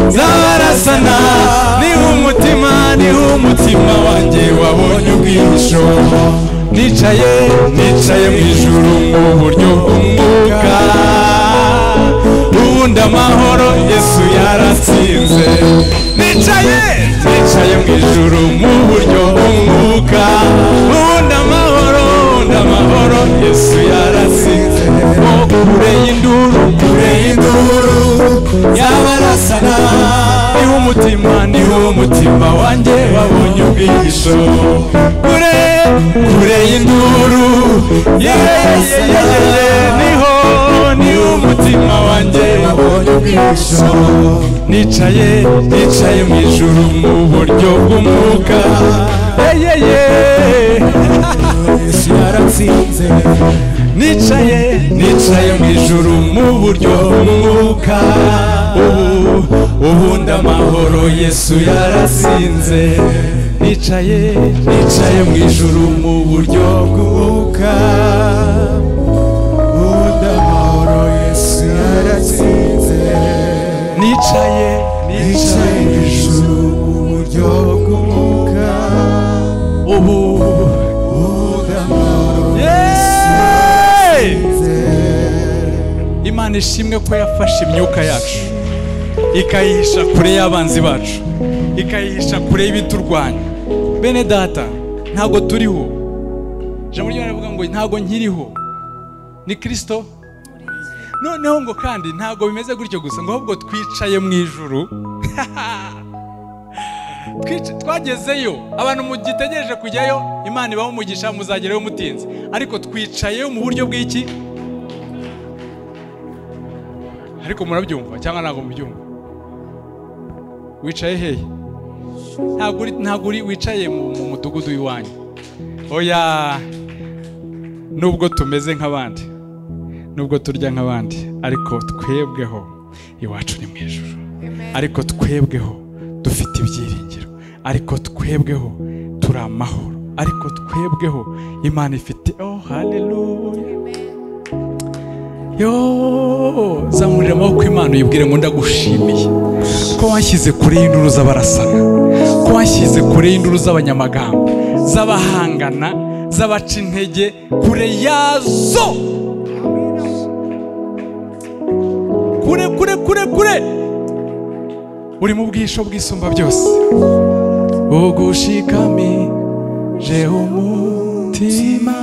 zabarasana niho umutima niho umutima wanjye wabonye ubwihisho nicaye nicaye mu ijuru mu buryo bw'umwuka ubundi amahoro yesu yaratsinze nicaye nicaye mu ijuru mu buryo bw'umwuka ubundi amahoro ubundi amahoro yesu yaratsinze ngo ureye induru ureye induru yabarasana niho umutima niho umutima wanjye wabonye ubwihisho kure kure y'induru yeyeyeye niho niho umutima wanjye wabonye ubwihisho nicaye nicaye mu ijuru mu buryo bw'umwuka yeyeye yesu yaratsinze nicaye nicaye mu ijuru mu buryo bw'umwuka ubu ubundi amahoro yesu yarasinze nicaye nicaye mu ijuru mu buryo bw'umwuka ubundi amahoro yesu yarasinze nicaye nicaye mu ijuru mu buryo bw'umwuka ubu ubundi amahoro imana ishimwe ko yafashe imyuka yacu ikayihisha kure y'abanzi bacu ikayihisha kure y'ibiturwanya bene data ntabwo turiho ijambo ry'imana rivuga ngo ntabwo nkiriho ni kirisito noneho ngo kandi ntabwo bimeze gutyo gusa ngo ahubwo twicaye mu ijuru Twic- twagezeyo abantu mugitegereje kujyayo imana ibaho umugisha muzagerayo mutinze ariko twicayeyo mu buryo bw'iki ariko murabyumva cyangwa ntabwo mubyumva wicaye hehe ntabwo uri ntabwo uri wicaye mu mu mudugudu w'iwanyu oya nubwo tumeze nk'abandi nubwo turya nk'abandi ariko twebweho iwacu ni mu ijoro ariko twebweho dufite ibyiringiro ariko twebweho turi amahoro ariko twebweho imana ifite oh haleluya yo zamurira amaboko imana uyibwire ngo ndagushimiye ko washyize kure y'induru z'abarasana ko washyize kure y'induru z'abanyamagambo z'abahangana z'abaca intege kure yazo kure kure kure kure uri mu bwisho bwisumba byose ugushikamije umutima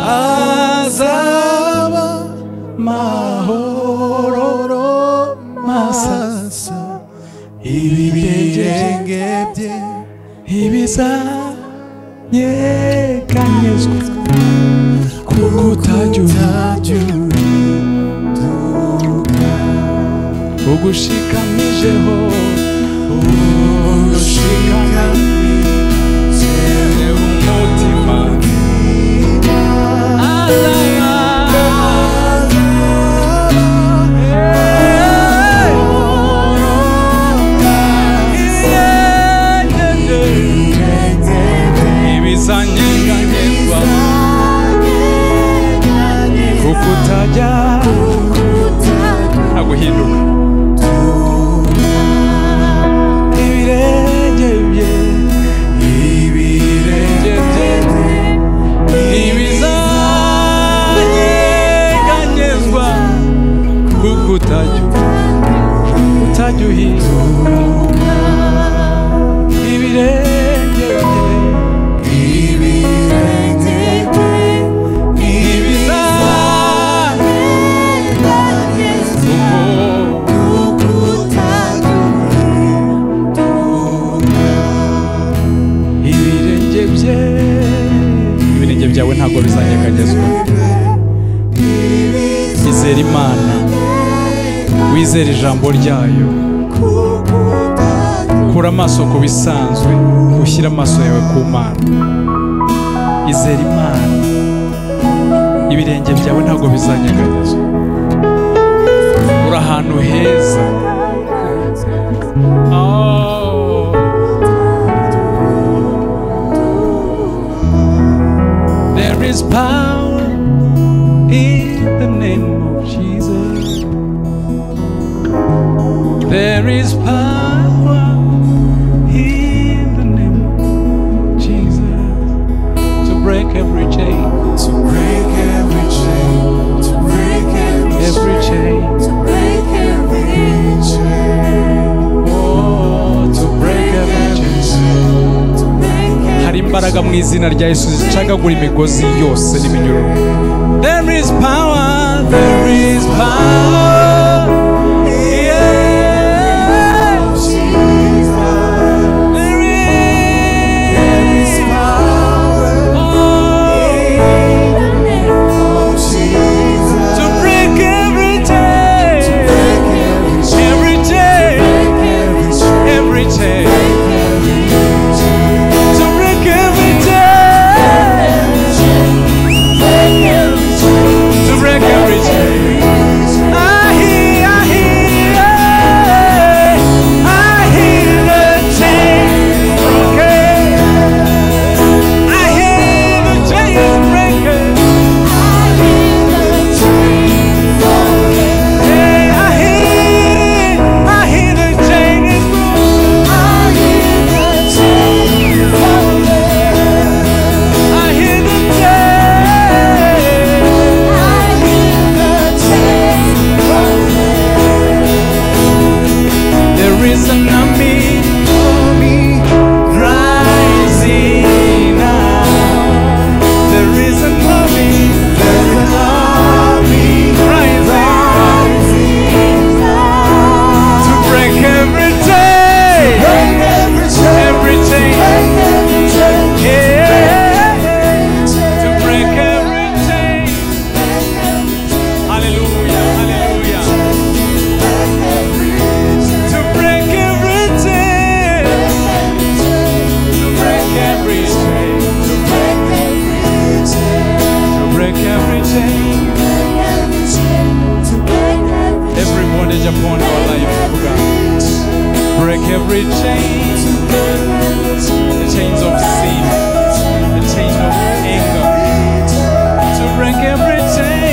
azaba mahoro masasa ibigenge bye ibizanyeganyezwa kuko utagira ugushikamijeho ugushikamijeho umutima ibizanyeganyezwa kuko utajya ntaguhinduka ibirenge bye ibirenge bye ibizanyeganyezwa kuko utajya utajya uhinduka ibirenge bye ibirenge bye ibizanyeganyezwa ibirenge bye ibirenge byawe ntabwo bizanyeganyezwa izera imana wizere ijambo ryayo kura amaso ku bisanzwe ushyire amaso yawe ku mana izera imana ibirenge byawe ntabwo bizanyeganyezwa uri ahantu heza oh. There is power in the name of Jesus. There is power in the name of Jesus to break every chain, To break every chain, to break every every chain. to break every chain, Oh, to break every chain. chain, to break hari imbaraga mu izina rya yesu zicagagura imigozi yose n'iminyururu there is power there is power yeah. Jesus. there is There is power power in the name of Jesus. to break every chain Break every chain, every chain break every chain, every chain break every chain, to break every chain, break every chain to break every chain I hear, I hear, I hear the chain breaking. I hear the chain breaking. Yeah, I hear, I hear the chain is broken. I hear the chain. There is an army, army rising now. There is an army, there is an army rising to break every chain, every chain, yeah, to break every chain. Hallelujah, hallelujah. To break every chain, to break every chain, to break every chain. Every bondage upon our life, oh God. Break every chain, the chains of sin, the chains of anger. To break every chain,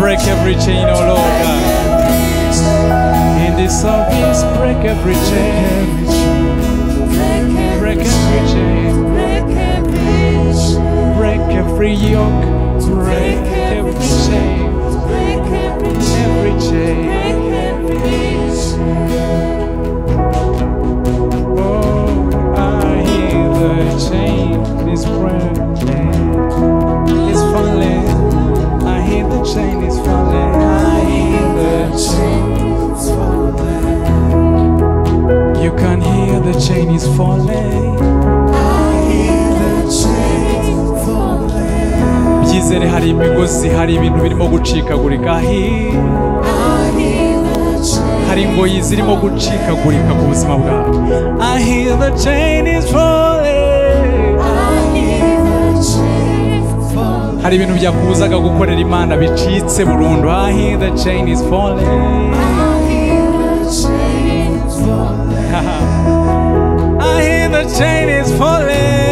break every chain, oh Lord God. In this service, break every chain, break every chain, break every yoke, break every chain, every chain. Oh, I hear the chain is breaking, it's falling. I hear the chain is falling. I hear the chain. You can hear the chain is falling. Byizere hari imigozi, hari ibintu birimo gucikagurika. Hi- Hari ingoyi zirimo gucikagurika ku buzima bwawe. I hear the chain is falling. Hari ibintu byakubuzaga gukorera Imana bicitse burundu. I hear the chain is falling. I hear the chain is falling.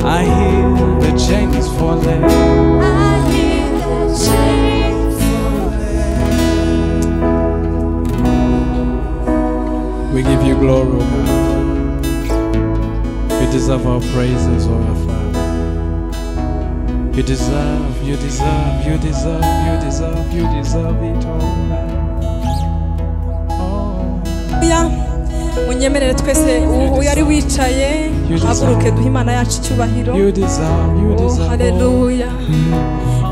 I hear the chain is falling. We give you glory, O God. You deserve our praises, O our Father. You deserve, you deserve, you deserve, you deserve, you deserve it, O God. Haleluya. munyemerere twese u- uyu ari wicaye haguruke duhe imana yacu icyubahiro Oh, you deserve, you Oh, deserve, all- haleluya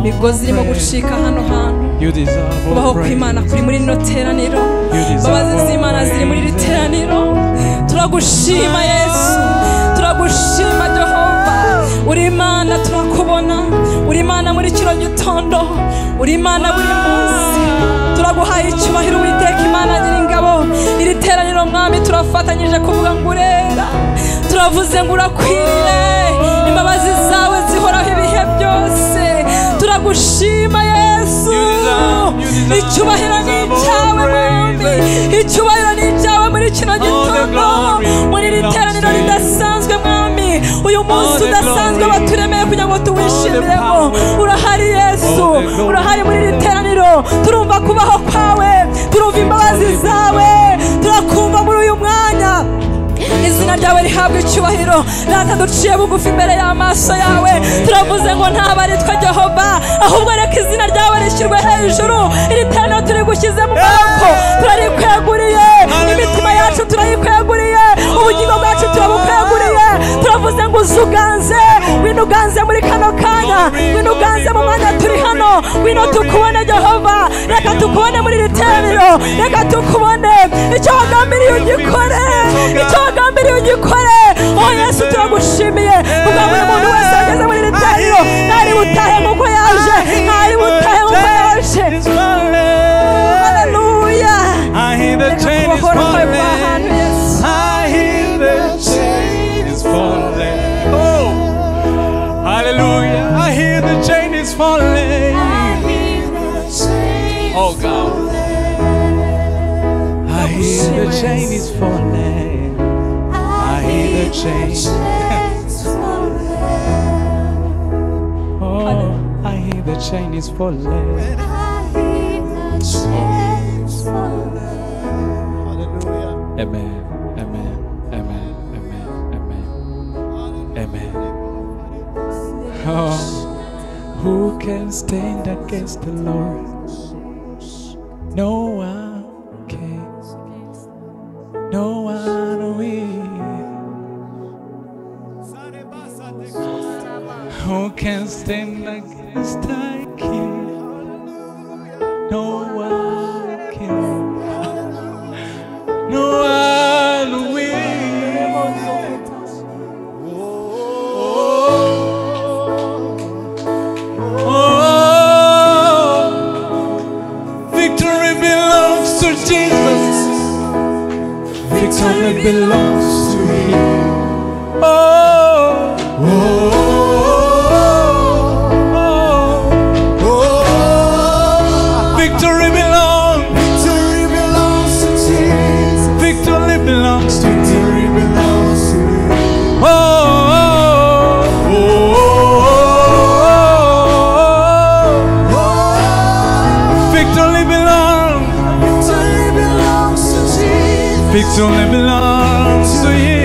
imigozi irimo gucika hano hantu you deserve, kubaho all kw'imana praise. kuri muri rino teraniro You deserve imbabazi all z'imana ziri muri iri praise. teraniro turagushima yesu turagushima jehova uri imana turakubona uri imana muri kino gitondo uri imana buri munsi turaguhaye icyubahiro witeka imana nyiringabo iri teraniro mwami turafatanyije kuvuga ngo urera turavuze ngo urakwiriye imbabazi zawe zihoraho ibihe byose turagushima yesu icyubahiro ni icyawe mwami icyubahiro ni icyawe muri kino gitondo muri iri teraniro ridasanzwe mwami uyu munsi udasanzwe waturemeye kugira kugira ngo tuwishimiremo urahari yesu urahari muri iri teraniro turumva kubaho kwawe turumva imbabazi zawe turakumva muri uyu mwanya izina ryawe rihabwa icyubahiro rata duciye bugufi imbere y'amaso yawe turavuze ngo ntabwo ari twe jehova ahubwo reka izina ryawe rishyirwe hejuru iri teraniro turi gushyize mu maboko turarikweguriye imitima yacu turayikweguriye ubugingo bwacu turabukweguriye turavuze ngo uzuganze wino uganze muri kano kanya wino uganze mu mwanya turi hano wino tukubone jehova reka tukubone muri iri teraniro reka tukubone icyo wagambiriye ugikore icyo wagambiriye ugikore oh yesu turagushimiye kugira ngo buri muntu wese ageze muri iri teraniro ntari butahe nk'uko yaje ntari butahe nk'uko yaje haleluya I hear the chain is kubohora kwawe kwa ahantu falling. yesu I hear the chain is falling. Oh, hallelujah. I hear the chain is falling. Oh God. I hear the chain is falling. I hear the chain. Oh, I hear the chain is falling. Amen. Amen. Amen. Amen. Amen. Amen. Oh, who can stand against the Lord? No one can. No one will. Who can stand against the King? No one can. No one will. Oh, victory belongs to Jesus. Victory belongs to Him. Oh, oh, oh, victory belongs. Victory belongs to Oh, oh, oh, oh. Victory belongs, victory belongs to you.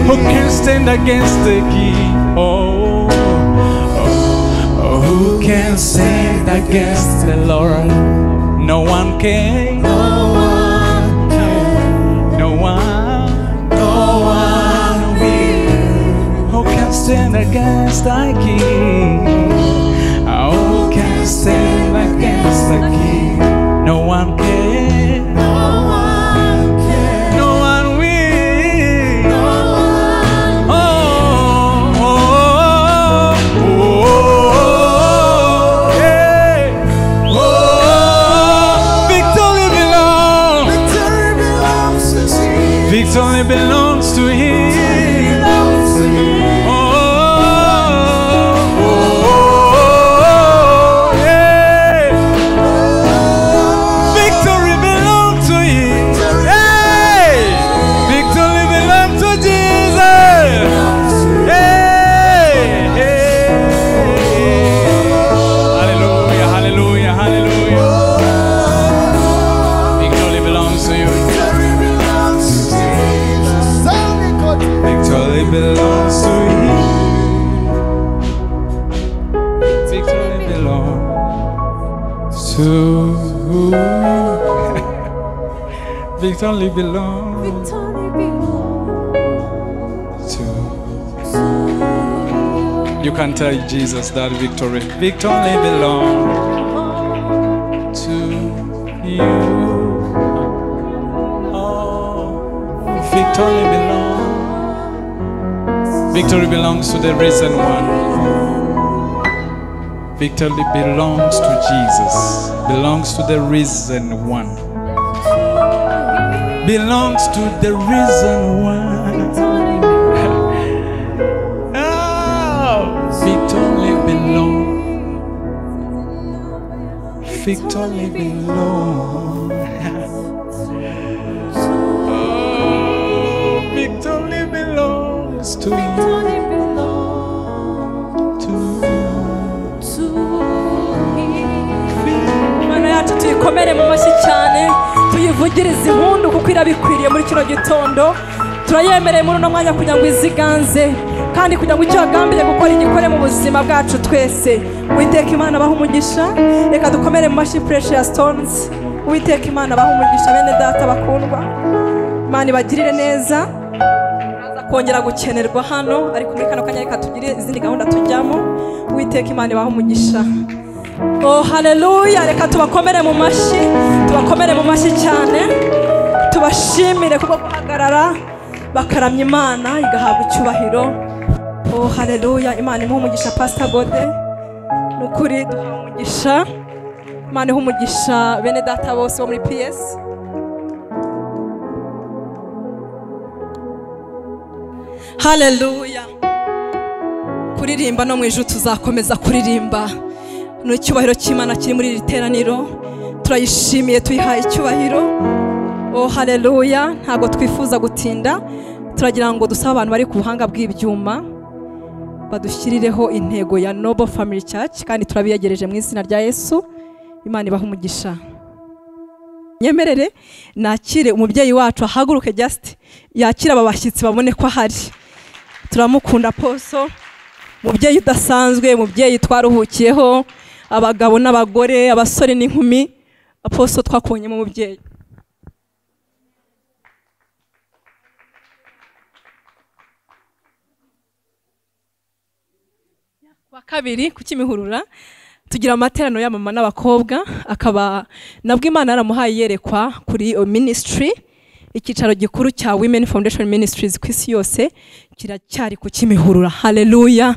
Who can stand against the king? Oh, oh, oh, who can stand against the Lord? No one can. No one, who can stand against thy king? Oh, who can stand against the king? No one can. No one will. Oh, oh, oh, oh, oh, oh, yeah. Oh, victory belongs. Victory belongs to him. Oh, oh, oh, yeah. Victory belongs to him. Hey! Victory belongs to Jesus. Hey! Hey! Hallelujah, hallelujah, hallelujah. Victory belongs to you. Victory belongs to him. Victory belongs to Victory belongs to You can tell Jesus that victory Victory belongs to you Oh Victory belongs Victory belongs to the risen one Victory belongs to Jesus, belongs to the risen one, belongs to the risen one. Oh, victory belongs, victory belongs. Oh, victory belongs to you, to ugiriza impundu kuko irabikwiriye muri kino gitondo turayemereye muri uno mwanya kugira ngo iziganze kandi kugira ngo icyo wagambiriye gukora igikore mu buzima bwacu twese witeka imana abaha umugisha reka dukomere mu mashyi pureshi ya sitonzi witeka imana abaha umugisha bene data bakundwa imana ibagirire neza turaza kongera gukenerwa hano ariko muri kano kanya reka tugire izindi gahunda tujyamo witeka imana ibaha umugisha Oh haleluya reka tubakomere mu mashyi tubakomere mu mashyi cyane tubashimire kubwo guhagarara bakaramya imana igahabwa icyubahiro Oh haleluya imana imuha umugisha pasita gode ni ukuri duha umugisha imana iha umugisha bene data bose bo muri piyesi haleluya kuririmba no mu ijuru tuzakomeza kuririmba ni icyubahiro cy'imana kiri muri iri teraniro turayishimiye tuyihaye icyubahiro oh haleluya ntabwo twifuza gutinda turagira ngo dusabe abantu bari ku buhanga bw'ibyuma badushyirireho intego ya noble family church kandi turabiyegereje mu izina rya yesu imana ibaha umugisha nyemerere nakire umubyeyi wacu ahaguruke just yakire aba bashyitsi babone ko ahari turamukunda poso mubyeyi udasanzwe mubyeyi twaruhukiyeho abagabo n'abagore abasore n'inkumi aposo twakonyemo umubyeyi wa kabiri ku kimihurura tugira amateraniro y'abamama n'abakobwa akaba nabwo imana yaramuhaye yerekwa kuri iyo minisitiri icyicaro gikuru cya women foundation ministries ku isi yose kiracyari ku kimihurura haleluya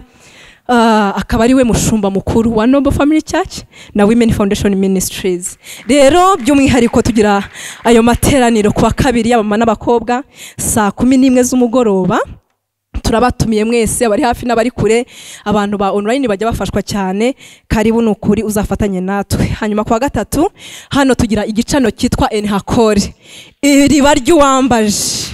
Ah, akaba ari we mushumba mukuru wa noble family church na women foundation ministries rero by'umwihariko tugira ayo materaniro ku wa kabiri y'abamama n'abakobwa saa kumi n'imwe z'umugoroba turabatumiye mwese abari hafi n'abari kure abantu ba online bajya bafashwa cyane karibu ni ukuri uzafatanye natwe hanyuma ku wa gatatu hano tugira igicano cyitwa enhakore iriba ry'uwambaje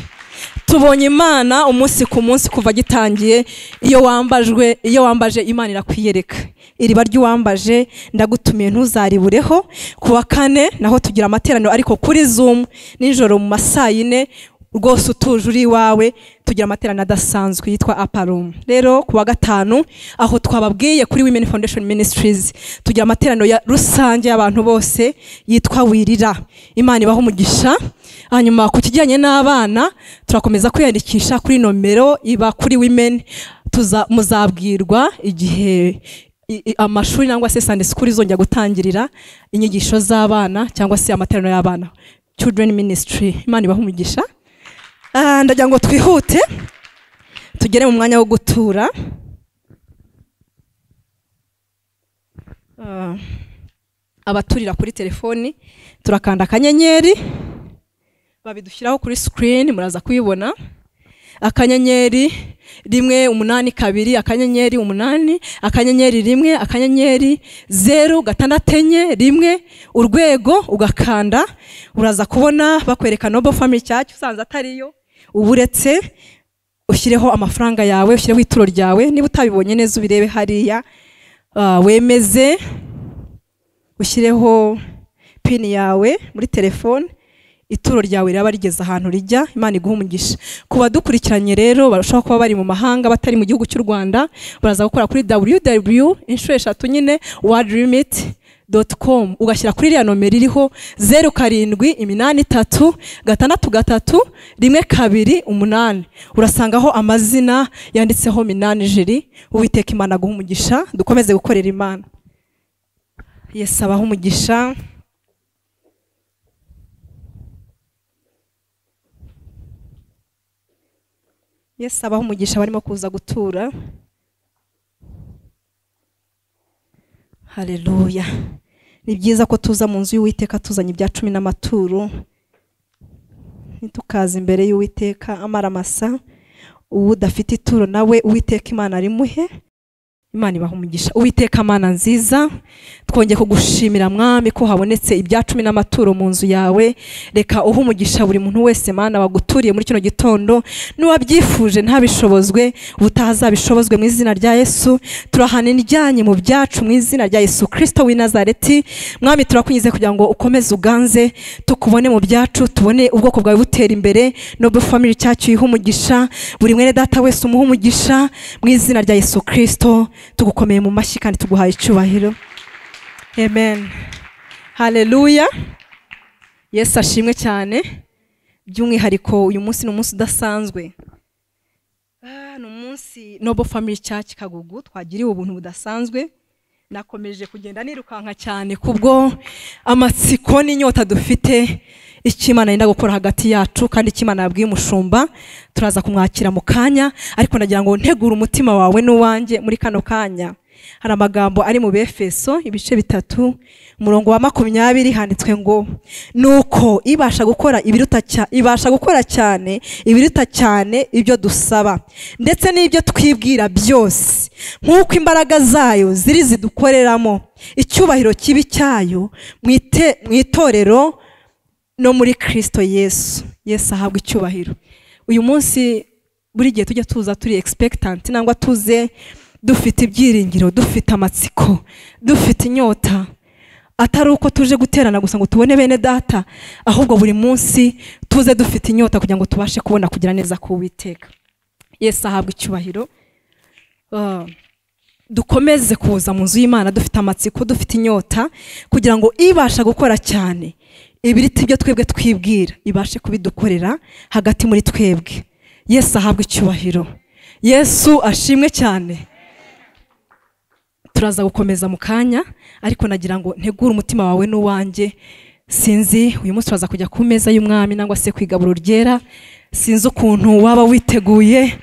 tubonye imana umunsi ku munsi kuva gitangiye iyo wambajwe iyo wambaje imana irakwiyereka iriba ry'uwambaje ndagutumiye ntuzaribureho ku wa kane naho tugira amateraniro ariko kuri zoom nijoro mu ma saa yine rwose utuje uri iwawe tugira amateraniro adasanzwe yitwa aparum rero ku wa gatanu aho twababwiye kuri women foundation ministries tugira amateraniro ya rusange y'abantu bose yitwa wirira imana ibaha umugisha hanyuma ku kijyanye n'abana turakomeza kwiyandikisha kuri nomero iba kuri women tuza muzabwirwa igihe i- i- amashuri cyangwa se sande sikuru izongera gutangirira inyigisho z'abana cyangwa se amateraniro y'abana children ministry imana ibaha umugisha Ah, ndagira ngo twihute tugere mu mwanya wo gutura Ah, abaturira kuri telefoni turakanda akanyenyeri babidushyiraho kuri sikirini muraza kuyibona akanyenyeri rimwe umunani kabiri akanyenyeri umunani akanyenyeri rimwe akanyenyeri zeru gatandatu enye rimwe urwego ugakanda uraza kubona bakwereka nobo family church usanze atariyo uba uretse ushyireho amafaranga yawe ushyireho ituro ryawe niba utabibonye neza ubirebe hariya ah, wemeze ushyireho pini yawe muri telefone ituro ryawe riraba rigeze ahantu rijya imana iguha umugisha ku badukurikiranye rero barushaho kuba bari mu mahanga batari mu gihugu cy'u rwanda baraza gukora kuri www inshuro eshatu nyine worldlimit com ugashyira kuri iriya nomero iriho zeru karindwi iminani itatu gatandatu gatatu rimwe kabiri umunani urasangaho amazina yanditseho minani jiri uwiteka imana aguha umugisha dukomeze gukorera imana yesu abaha umugisha yesu abaha umugisha barimo kuza gutura haleluya ni byiza ko tuza mu nzu y'uwiteka tuzanye ibya cumi n'amaturo ntitukaze imbere y'uwiteka amaramasa uwo udafite ituro nawe uwiteka imana arimuhe imana ibaha umugisha uwiteka mana nziza twongeye kugushimira mwami ko habonetse ibya cumi n'amaturo mu nzu yawe reka uhe umugisha buri muntu wese mana waguturiye muri kino gitondo n'uwabyifuje ntabishobozwe ubutazabishobozwe mu izina rya yesu turahana indyanyi mu byacu mu izina rya yesu kirisito w'i nazareti mwami turakunyuze kugira ngo ukomeze uganze tukubone mu byacu tubone ubwoko bwawe butera imbere noble family cyacu yiha umugisha buri mwene data wese umuhe umugisha mu izina rya yesu kirisito tugukomeye mu mashyi kandi tuguhaye icyubahiro amen haleluya yesu ashimwe cyane by'umwihariko uyu munsi ni umunsi udasanzwe Ah, ni umunsi nobo family church kagugu twagiriwe ubuntu budasanzwe nakomeje kugenda nirukanka cyane kubwo amatsiko n'inyota dufite icyo imana yenda gukora hagati yacu kandi icyo imana yabwiye umushumba turaza kumwakira mu kanya ariko nagira ngo ntegure umutima wawe n'uwanjye muri kano kanya hari amagambo ari mu befeso ibice bitatu umurongo wa makumyabiri handitswe ngo nuko ibasha gukora ibiruta cya- ibasha gukora cyane ibiruta cyane ibyo dusaba ndetse n'ibyo twibwira byose nk'uko imbaraga zayo ziri zidukoreramo icyubahiro kibi cyayo mu ite- mu itorero no muri kirisito yesu yesu ahabwa icyubahiro uyu munsi buri gihe tujya tuza turi egispekitanti nangwa tuze dufite ibyiringiro dufite amatsiko dufite inyota atari uko tuje guterana gusa ngo tubone bene data ahubwo buri munsi tuze dufite inyota kugira ngo tubashe kubona kugira neza ku witeka yesu ahabwa icyubahiro Ah, dukomeze kuza mu nzu y'imana dufite amatsiko dufite inyota kugira ngo ibasha gukora cyane ibiriti byo twebwe twibwira ibashe kubidukorera hagati muri twebwe yesu ahabwe icyubahiro yesu ashimwe cyane turaza gukomeza mu kanya ariko nagira ngo ntegure umutima wawe n'uwanjye sinzi uyu munsi turaza kujya ku meza y'umwami nangwa se ku igaburo ryera sinzi ukuntu waba witeguye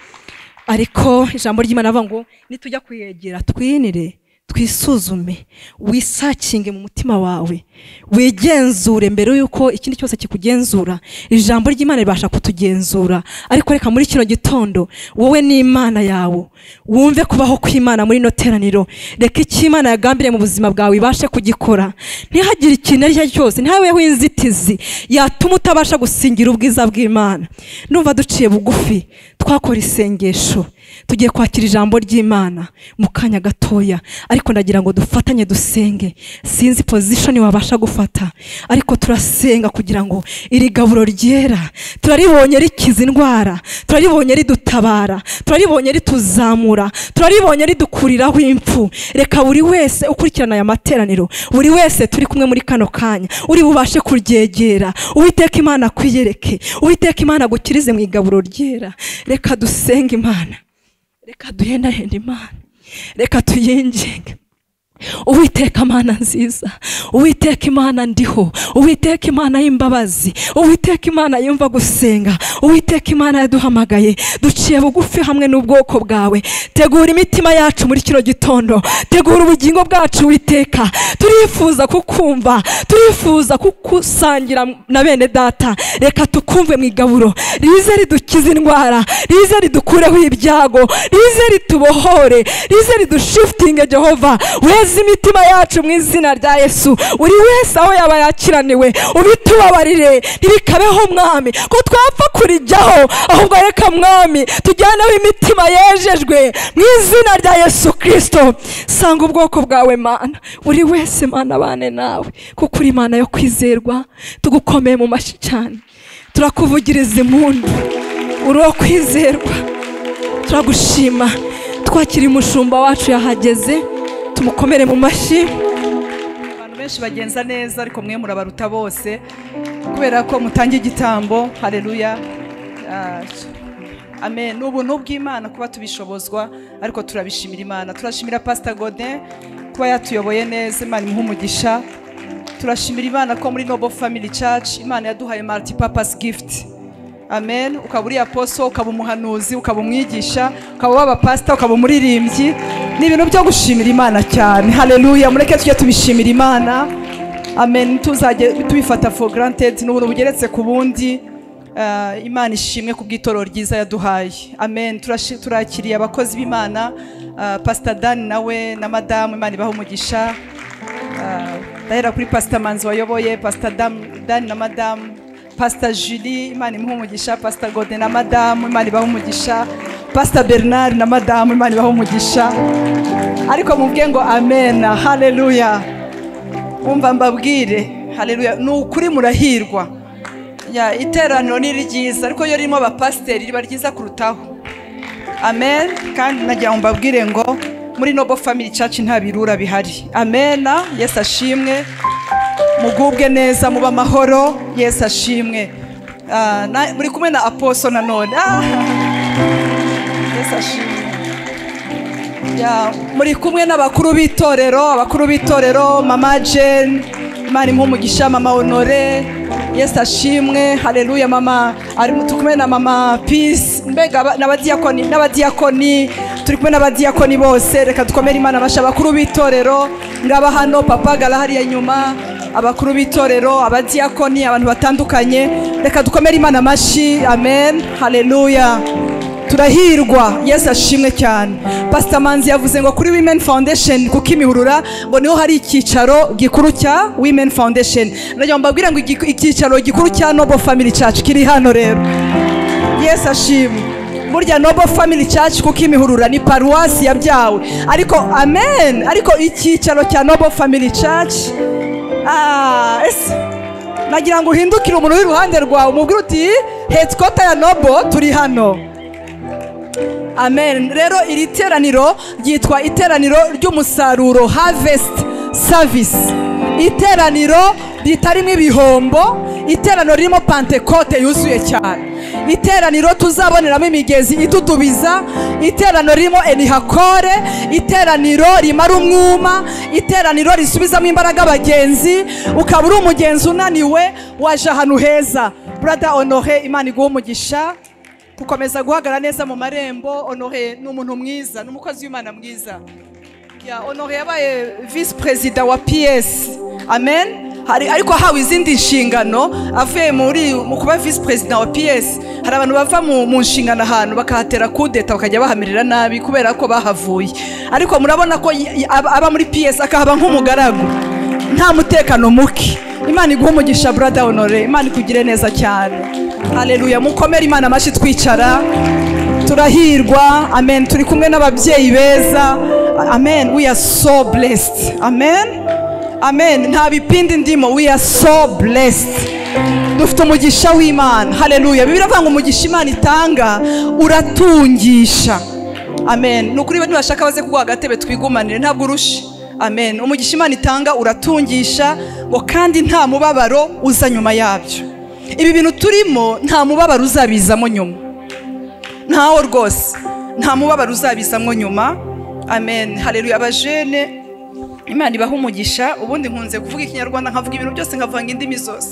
ariko ijambo ry'imana avuga ngo nitujya kuyegera twinire twisuzume wisakinge mu mutima wawe wigenzure mbere y'uko ikindi cyose kikugenzura ijambo ry'imana ribasha kutugenzura ariko reka muri kino gitondo wowe n'imana yawe wumve kubaho kw'imana muri ino teraniro reka icyo imana yagambiriye mu buzima bwawe ibashe kugikora ntihagire ikintu icyo ari cyo cyose ntihabeho inzitizi yatuma utabasha gusingira ubwiza bw'imana numva duciye bugufi twakora isengesho tugiye kwakira ijambo ry'imana mu kanya gatoya ariko ndagira ngo dufatanye dusenge sinzi pozishoni wabasha gufata ariko turasenga kugira ngo iri gaburo ryera turaribonye rikiza indwara turaribonye ridutabara turaribonye rituzamura turaribonye ridukuriraho impfu reka buri wese ukurikirana aya materaniro buri wese turi kumwe muri kano kanya uri bubashe kuryegera uwiteka imana akwiyereke uwiteka imana agukirize mu igaburo ryera reka dusenge imana reka duhendahenda imana reka tuyinginge uwiteka imana nziza uwiteka imana ndiho uwiteka imana y'imbabazi uwiteka imana yumva gusenga uwiteka imana yaduhamagaye duciye bugufi hamwe n'ubwoko bwawe tegura imitima yacu muri kino gitondo tegura ubugingo bwacu witeka turifuza kukumva turifuza kugusangira na bene data reka tukumve mu igaburo rize ridukize indwara rize ridukureho ibyago rize ritubohore rize ridushifitinge jehova weze imitima yacu mu izina rya yesu buri wese aho yaba yakiraniwe ubitubabarire ntibikabeho mwami ko twapfa kurijyaho ahubwo reka mwami tujyaneho imitima yejejwe mu izina rya yesu kirisito sanga ubwoko bwawe mana buri wese mana abane nawe kuko uri imana yo kwizerwa tugukomeye mu mashyi cyane turakuvugiriza impundu uri uwo kwizerwa turagushima twakiriye umushumba wacu yahageze tumukomere mu mashyi abantu benshi bagenza neza ariko mwe murabaruta bose kubera ko mutangiye igitambo hareruya Ah, amen ni ubuntu bw'imana kuba tubishobozwa ariko turabishimira imana turashimira pasita godin kuba yatuyoboye neza imana imuha umugisha turashimira imana ko muri noble family church imana yaduhaye multi purpose gift amen ukaba uri aposo ukaba umuhanuzi ukaba umwigisha ukaba waba pasita ukaba umuririmbyi ni ibintu byo gushimira imana cyane hareruya mureke tujye tubishimira imana amen ntituzajye tubifata for granted ni ubuntu bugeretse ku bundi Ah, imana ishimwe ku bw'itoro ryiza yaduhaye amen Turashi- turakiriye abakozi b'imana ah, pastor dan nawe na madamu imana ibaha umugisha Ah, ndahera kuri pastor manzi wayoboye pastor Dam- dan na madamu pastor julie imana imuha umugisha pastor gode na madamu imana ibaha umugisha pastor bernard na madamu imana ibaha umugisha ariko mubwiye ngo amen haleluya umva mbabwire haleluya ni ukuri murahirwa Ya, iteraniro ni ryiza ariko iyo ririmo abapasiteri riba ryiza kurutaho amen kandi nagira ngo mbabwire ngo muri nobo family church nta birura bihari amena yesu ashimwe mugubwe neza muba amahoro yesu ashimwe Ah, na- muri kumwe na aposo nanone Ah, yesu ashimwe Ya, muri kumwe n'abakuru b'itorero abakuru b'itorero mama jane imana imuha umugisha mama honore yesu ashimwe hareruya mama ari turi kumwe na mama peace mbega aba- n'abadiyakoni n'abadiyakoni turi kumwe n'abadiyakoni bose reka dukomere imana basha abakuru b'itorero ngaba hano papa garahariya inyuma abakuru b'itorero abadiyakoni abantu batandukanye reka dukomere imana amashyi amen haleluya turahirwa yesu ashimwe cyane pasita manzi yavuze ngo kuri women foundation kuko imihurura ngo niho hari icyicaro gikuru cya women foundation ndagira ngo mbabwire ngo igiku- icyicaro gikuru cya noble family church kiri hano rero yesu ashimwe burya nobo family church kuko imihurura ni paruwasi yabyawe ariko amen ariko icyicaro cya nobo family church Ah, ese nagira ngo uhindukire umuntu uri iruhande rwawe umubwire uti headquarter ya nobo turi hano amen rero iri teraniro ryitwa iteraniro ry'umusaruro harvest service iteraniro ritarimo ibihombo iteraniro ririmo pantekote yuzuye cyane iteraniro tuzaboneramo imigezi idudubiza iteraniro ririmo enihakore iteraniro rimara umwuma iteraniro risubizamo imbaraga abagenzi ukaba uri umugenzi unaniwe waje ahantu heza brother honore imana iguha umugisha gukomeza guhagarara neza mu marembo honore ni umuntu mwiza ni umukozi w'imana mwiza Ya, honore yabaye visi perezida wa piyesi amen hari ariko ahawe izindi nshingano avuye muri mu kuba visi perezida wa piyesi hari abantu bava mu, mu nshingano ahantu bakahatera kudeta bakajya bahamirira nabi kubera ko bahavuye ariko murabona ko y- y- aba aba muri piyesi akahaba nk'umugaragu nta mutekano muke imana iguha umugisha brother honore imana ikugire neza cyane haleluya mukomere imana amashyi twicara turahirwa amen turi kumwe n'ababyeyi beza amen we are so blessed amen amen nta bipindi ndimo we are so blessed dufite umugisha w'imana haleluya bibiri avuga ngo umugisha imana itanga uratungisha amen ni ukuri nibashaka baze kuguha agatebe twigumanire ntabwo urusha amen umugisha imana itanga uratungisha ngo kandi nta mubabaro uza nyuma yabyo ibi bintu turimo nta mubabaro uzabizamo nyuma ntawo rwose nta mubabaro uzabizamo nyuma amen hareruye abajene imana ibaha umugisha ubundi nkunze kuvuga ikinyarwanda nkavuga ibintu byose nkavanga indimi zose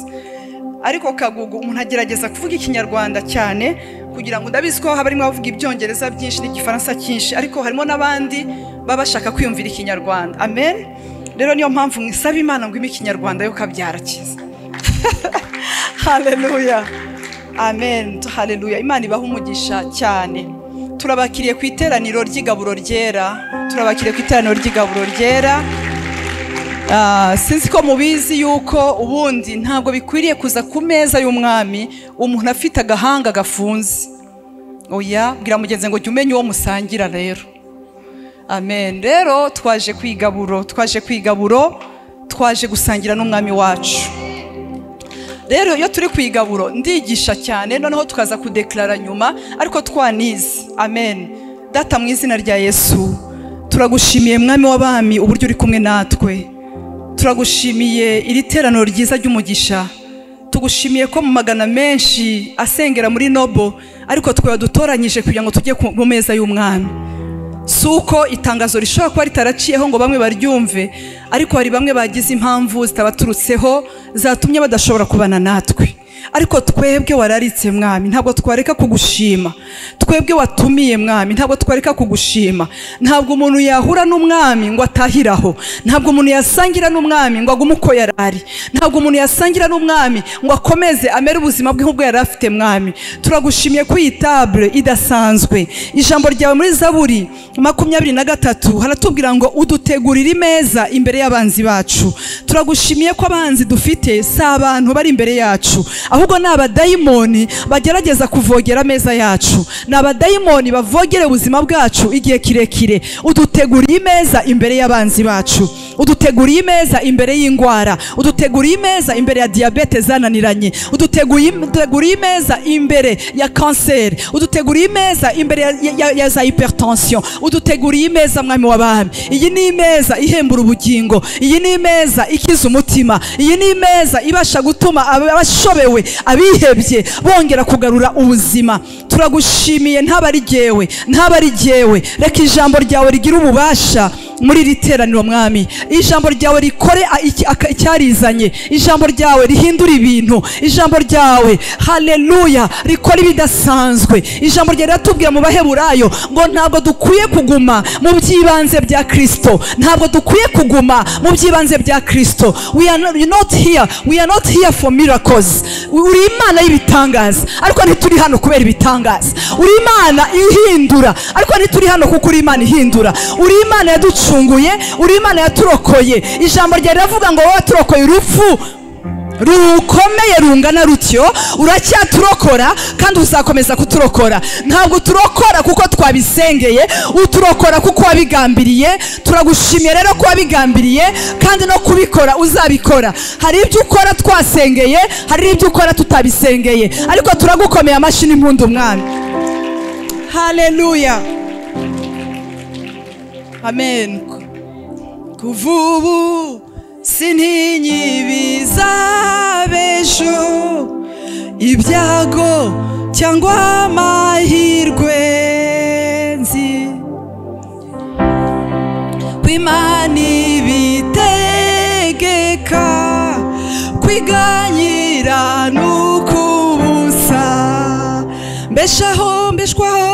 ariko kagugu umuntu agerageza kuvuga ikinyarwanda cyane kugira ngo ndabizi ko haba harimo abavuga ibyongereza byinshi n'igifaransa cyinshi ariko harimo n'abandi baba bashaka kwiyumvira ikinyarwanda amen rero niyo mpamvu mwisaba imana ngo ime ikinyarwanda yo kabyara cyiza haleluya amen haleluya imana ibaha umugisha cyane turabakiriye ku iteraniro ry'igaburo ryera turabakiriye ku iteraniro ry'igaburo ryera Ah, sinzi ko mubizi yuko ubundi ntabwo bikwiriye kuza ku meza y'umwami umuntu afite agahanga gafunze oya bwira mugenzi ngo jya umenya uwo musangira rero amen rero twaje kwigaburo twaje kwigaburo twaje gusangira n'umwami wacu rero iyo turi ku igaburo ndigisha cyane noneho tukaza kudekarara nyuma ariko twanize amen data mu izina rya yesu turagushimiye mwami w'abami uburyo uri kumwe natwe turagushimiye iri teraniro ryiza ry'umugisha tugushimiye ko mu magana menshi asengera muri nobo ariko twe wadutoranyije kugira ngo tujye ku ku meza y'umwami si uko itangazo rishobora kuba ritaraciyeho ngo bamwe baryumve ariko hari bamwe bagize impamvu zitabaturutseho zatumye badashobora kubana natwe ariko twebwe wararitse mwami ntabwo twareka kugushima twebwe watumiye mwami ntabwo twareka kugushima ntabwo umuntu yahura n'umwami ngo atahiraho ntabwo umuntu yasangira n'umwami ngo agume uko yari ari ntabwo umuntu yasangira n'umwami ngo akomeze amere ubuzima bwe nk'ubwo yari afite mwami turagushimiye ko iyi tabure idasanzwe ijambo ryawe muri zaburi makumyabiri na gatatu haratubwira ngo udutegurire imeza imbere y'abanzi bacu turagushimiye ko abanzi dufite si abantu bari imbere yacu ahubwo ni abadayimoni bagerageza kuvogera ameza yacu ni abadayimoni bavogera ubuzima bwacu igihe kirekire uduteguriye imeza imbere y'abanzi bacu uduteguriye imeza imbere y'indwara uduteguriye imeza imbere ya diyabete zananiranye uduteguriye uduteguriye imeza imbere ya kanseri uduteguriye imeza imbere ya, ya, ya za hypertension uduteguriye imeza mwami w'abami iyi ni imeza ihembura ubugingo iyi ni imeza ikiza umutima iyi ni imeza ibasha gutuma abashobewe abihebye bongera kugarura ubuzima turagushimiye ntaba ari jyewe ntaba ari jyewe reka ijambo ryawe rigire ububasha muri iri teraniro mwami ijambo ryawe rikore a- iki- aka- icyarizanye ijambo ryawe rihindura ibintu ijambo ryawe haleluya rikora ibidasanzwe ijambo ryawe riratubwira mu baheburayo ngo ntabwo dukwiye kuguma mu by'ibanze bya kirisito ntabwo dukwiye kuguma mu by'ibanze bya kirisito we are not- not here we are not here for miracles uri imana y'ibitangaza ariko ntituri hano kubera ibitangaza uri imana ihindura ariko ntituri hano kuko uri imana ihindura uri imana yaducunguye uri imana yaturokoye ijambo ryawe riravuga ngo wowe waturokoye urupfu rukomeye rungana rutyo uracyaturokora kandi uzakomeza kuturokora ntabwo turokora kuko twabisengeye uturokora kuko wabigambiriye turagushimiye rero ko wabigambiriye kandi no kubikora uzabikora hari ibyo ukora twasengeye hari ibyo ukora tutabisengeye ariko turagukomeye amashyi n'impundu umwami haleluya amen kuva ubu sintinyi bizabejo ibyago cyangwa amahirwe nzi ko imana ibitegeka kwiganyira n'ukubusa mbeshaho mbeshwaho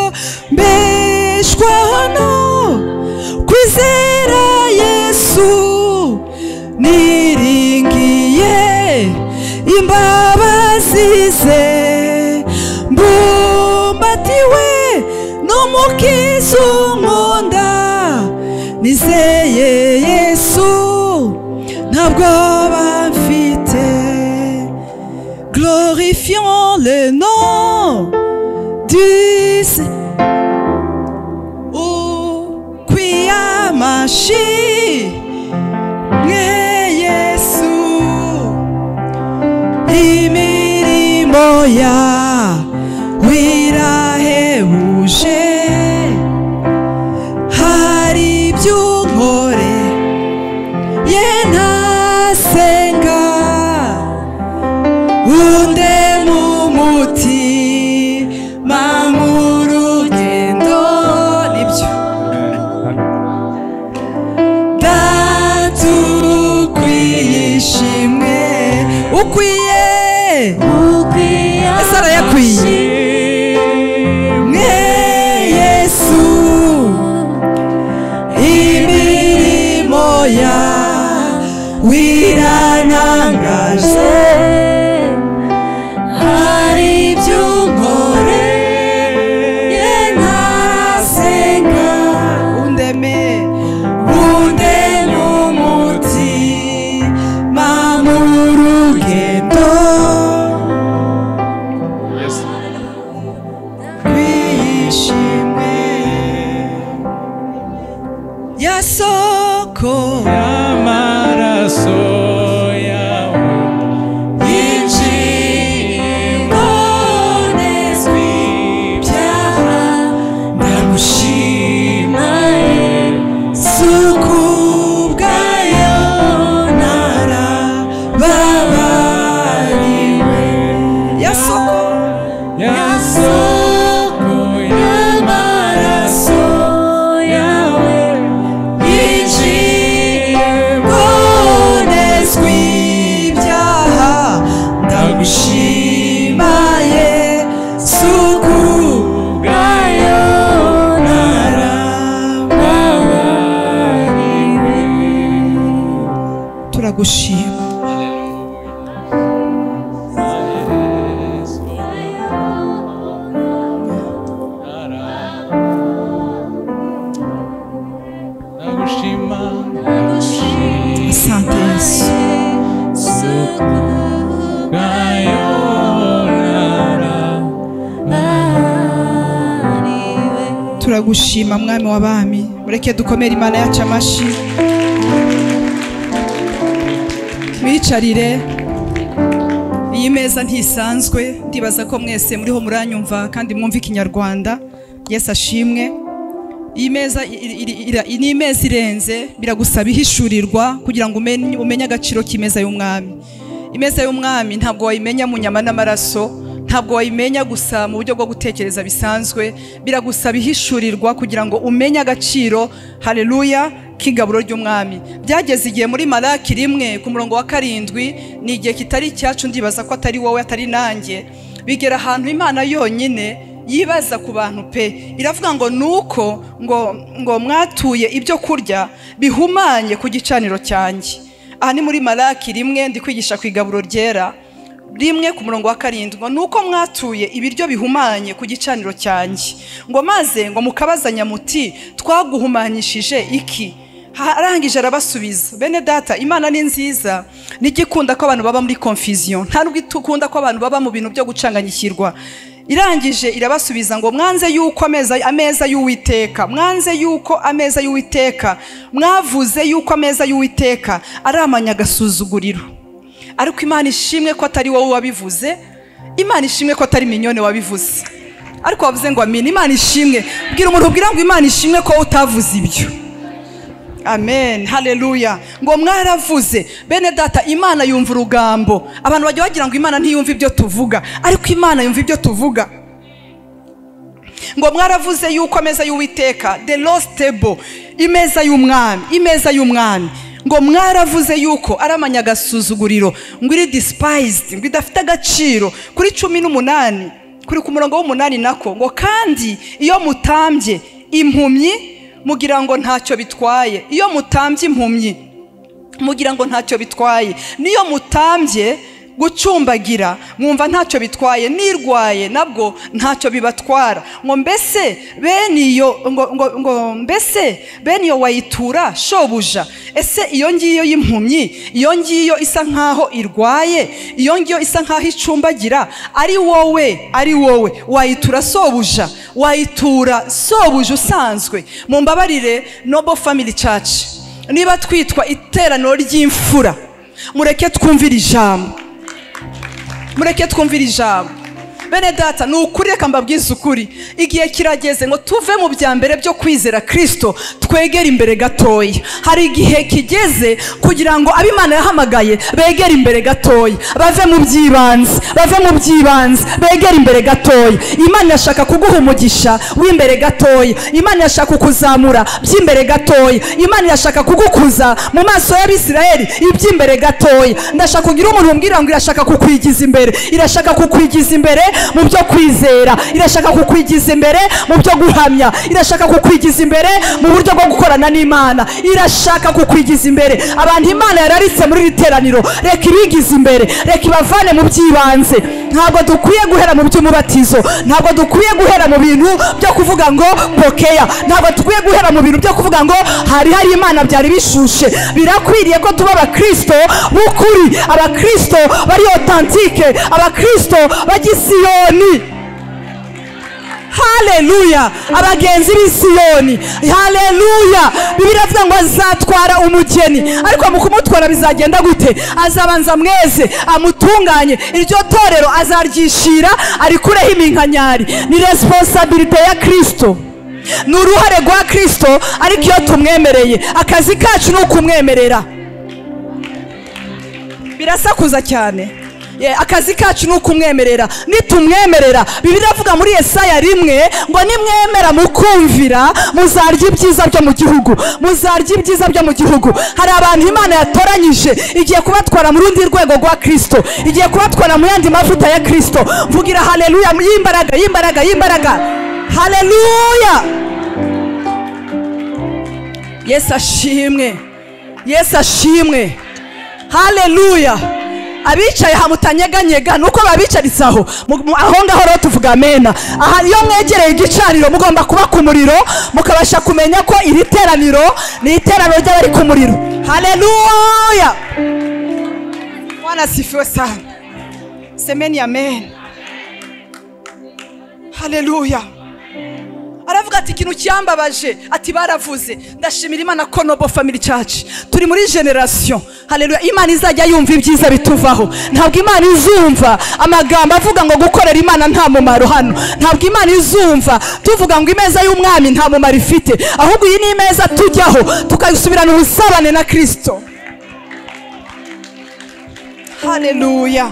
mbeshwaho no kwizera yesu niringiye imbabazi ze mbumbatiwe n'umukiza unkunda nizeye yesu ntabwo bamfite glorifions le nom du Se- ukwiyamashi mwe yesu imirimo ya wirahebuje hari iby'unkore ye ntasenga unde mu mutima mu rugendo nibyo datu ukwiye ishimwe ukwiye ese arayakwiye mwe yesu imirimo ya wiranangaje hari iby'unkore ye ntasenga undeme unde n'umutima mu rugendo kwiyishimwe yasoko Amaraso yawe ingingo nezwi ibyaha ndamushima yesuku bwayo narababariwe yasoko yasoko y'amaraso yawe ingingo nezwi turagushima asante yesu turagushima mwami w'abami mureke dukomere imana yacu amashyi mwicarire iyi meza ntisanzwe ndibaza ko mwese muriho muranyumva kandi mwumva ikinyarwanda yesu ashimwe iyi meza iri- iri- ira- ni imeza irenze biragusaba ihishurirwa kugira ngo umenye umenye agaciro k'imeza y'umwami imeza y'umwami ntabwo wayimenya mu nyama n'amaraso ntabwo wayimenya gusa mu buryo bwo gutekereza bisanzwe biragusaba ihishurirwa kugira ngo umenye agaciro haleluya k'ingaburo ry'umwami byageze igihe muri maraki rimwe ku murongo wa karindwi ni igihe kitari icyacu ndibaza ko atari wowe atari nanjye bigera ahantu imana yonyine yibaza ku bantu pe iravuga ngo ni uko ngo ngo mwatuye ibyo kurya bihumanye ku gicaniro cyanjye aha ni muri maraki rimwe ndi kwigisha ku igaburo ryera rimwe ku murongo wa karindwi ngo ni uko mwatuye ibiryo bihumanye ku gicaniro cyanjye ngo maze ngo mukabazanya muti twaguhumanyishije iki arangije arabasubiza bene data imana ni nziza ntigikunda ko abantu baba muri confusion nta nubwo ikunda ko abantu baba mu bintu byo gucanganyikirwa irangije irabasubiza ngo mwanze yuko ameza ameza y'uwiteka mwanze yuko ameza y'uwiteka mwavuze yuko ameza y'uwiteka ari amanyagasuzuguriro ariko imana ishimwe ko atari wowe wabivuze imana ishimwe ko atari minyone wabivuze ariko wavuze ngo amina imana ishimwe bwira umuntu ubwira ngo imana ishimwe ko utavuze ibyo amen haleluya ngo mwaravuze bene data imana yumva urugambo abantu bajya bagira ngo imana ntiyumva ibyo tuvuga ariko imana yumva ibyo tuvuga ngo mwaravuze yuko ameza y'uwiteka the lost table imeza y'umwami imeza y'umwami ngo mwaravuze yuko ari amanyagasuzuguriro ngo iri despised ngo idafite agaciro kuri cumi n'umunani kuri ku murongo w'umunani nako ngo kandi iyo mutambye impumyi mugira ngo ntacyo bitwaye iyo mutambye impumyi mugira ngo ntacyo bitwaye niyo mutambye gucumbagira mwumva ntacyo bitwaye nirwaye nabwo ntacyo bibatwara ngo mbese bene iyo ngo- ngo- ngo mbese bene iyo wayitura shobuja ese iyo ngiyo y'impumyi iyo ngiyo isa nkaho irwaye iyo ngiyo isa nkaho icumbagira ari wowe ari wowe wayitura sobuja wayitura sobuja usanzwe mu mbabarire nobo family church niba twitwa iteraniro ry'imfura mureke twumvire ijambo mureke twumvire ijambo bene data ni ukuri reka mbabwize ukuri igihe kirageze ngo tuve mu bya mbere byo kwizera kirisito twegere imbere gatoya hari igihe kigeze kugira ngo abo imana yahamagaye begere imbere gatoya bave mu by'ibanze bave mu by'ibanze begere imbere gatoya imana irashaka kuguha umugisha w'imbere gatoya imana irashaka kukuzamura by'imbere gatoya imana irashaka kugukuza mu maso y'abisirayeli iby'imbere gatoya ndashaka kugira umuntu umbwira ngo irashaka kukwigiza imbere irashaka kukwigiza imbere mu byo kwizera irashaka kukwigiza imbere mu byo guhamya irashaka kukwigiza imbere mu buryo bwo gukorana n'imana irashaka kukwigiza imbere abantu imana yararitse muri iri teraniro reka ibigize imbere reka ibavane mu by'ibanze ntabwo dukwiye guhera mu by'umubatizo ntabwo dukwiye guhera mu bintu byo kuvuga ngo pokeya ntabwo dukwiye guhera mu bintu byo kuvuga ngo hari hari imana byari bishushe birakwiriye ko tuba abakristo b'ukuri abakristo bari otantike abakristo b'agisiyoni haleluya abagenzi b'i siyoni haleluya bibiliya avuga ngo azatwara umugeni ariko mu kumutwara bizagenda gute azabanza mweze amutunganye iryo torero azaryishira arikureho iminkanyari ni responsabilite ya kirisito ni uruhare rwa kirisito ariko iyo tumwemereye akazi kacu ni ukumwemerera birasakuza cyane Ye, akazi kacu ni ukumwemerera nitumwemerera bibiri avuga muri yesaya rimwe ngo nimwemera mukumvira muzarya ibyiza byo mu gihugu muzarya ibyiza byo mu gihugu hari abantu imana yatoranyije igiye kubatwara mu rundi rwego rwa kirisito igiye kubatwara mu yandi mavuta ya kirisito mvugira haleluya y'imbaraga y'imbaraga y'imbaraga haleluya yesu ashimwe yesu ashimwe haleluya abicaye hamutanyeganyega ni uko babicaritse aho Mu- mu- aho ngaho rero tuvuga amena aha iyo mwegereye igicaniro mugomba kuba ku muriro mukabasha kumenya ko iri teraniro ni iteraniro ry'abari ku muriro haleluya Bwana asifiwe sana. Semeni amen. Haleluya. Aravuga ati ikintu cyambabaje ati baravuze ndashimira Imana ko Noble Family Church turi muri generation haleluya Imana izajya yumva ibyiza bituvaho ntabwo Imana izumva amagambo avuga ngo gukorera Imana nta mumaro hano ntabwo Imana izumva tuvuga ngo imeza y'umwami nta mumaro ifite ahubwo iyi ni imeza tujyaho tukayisubirana ubusabane na Kristo haleluya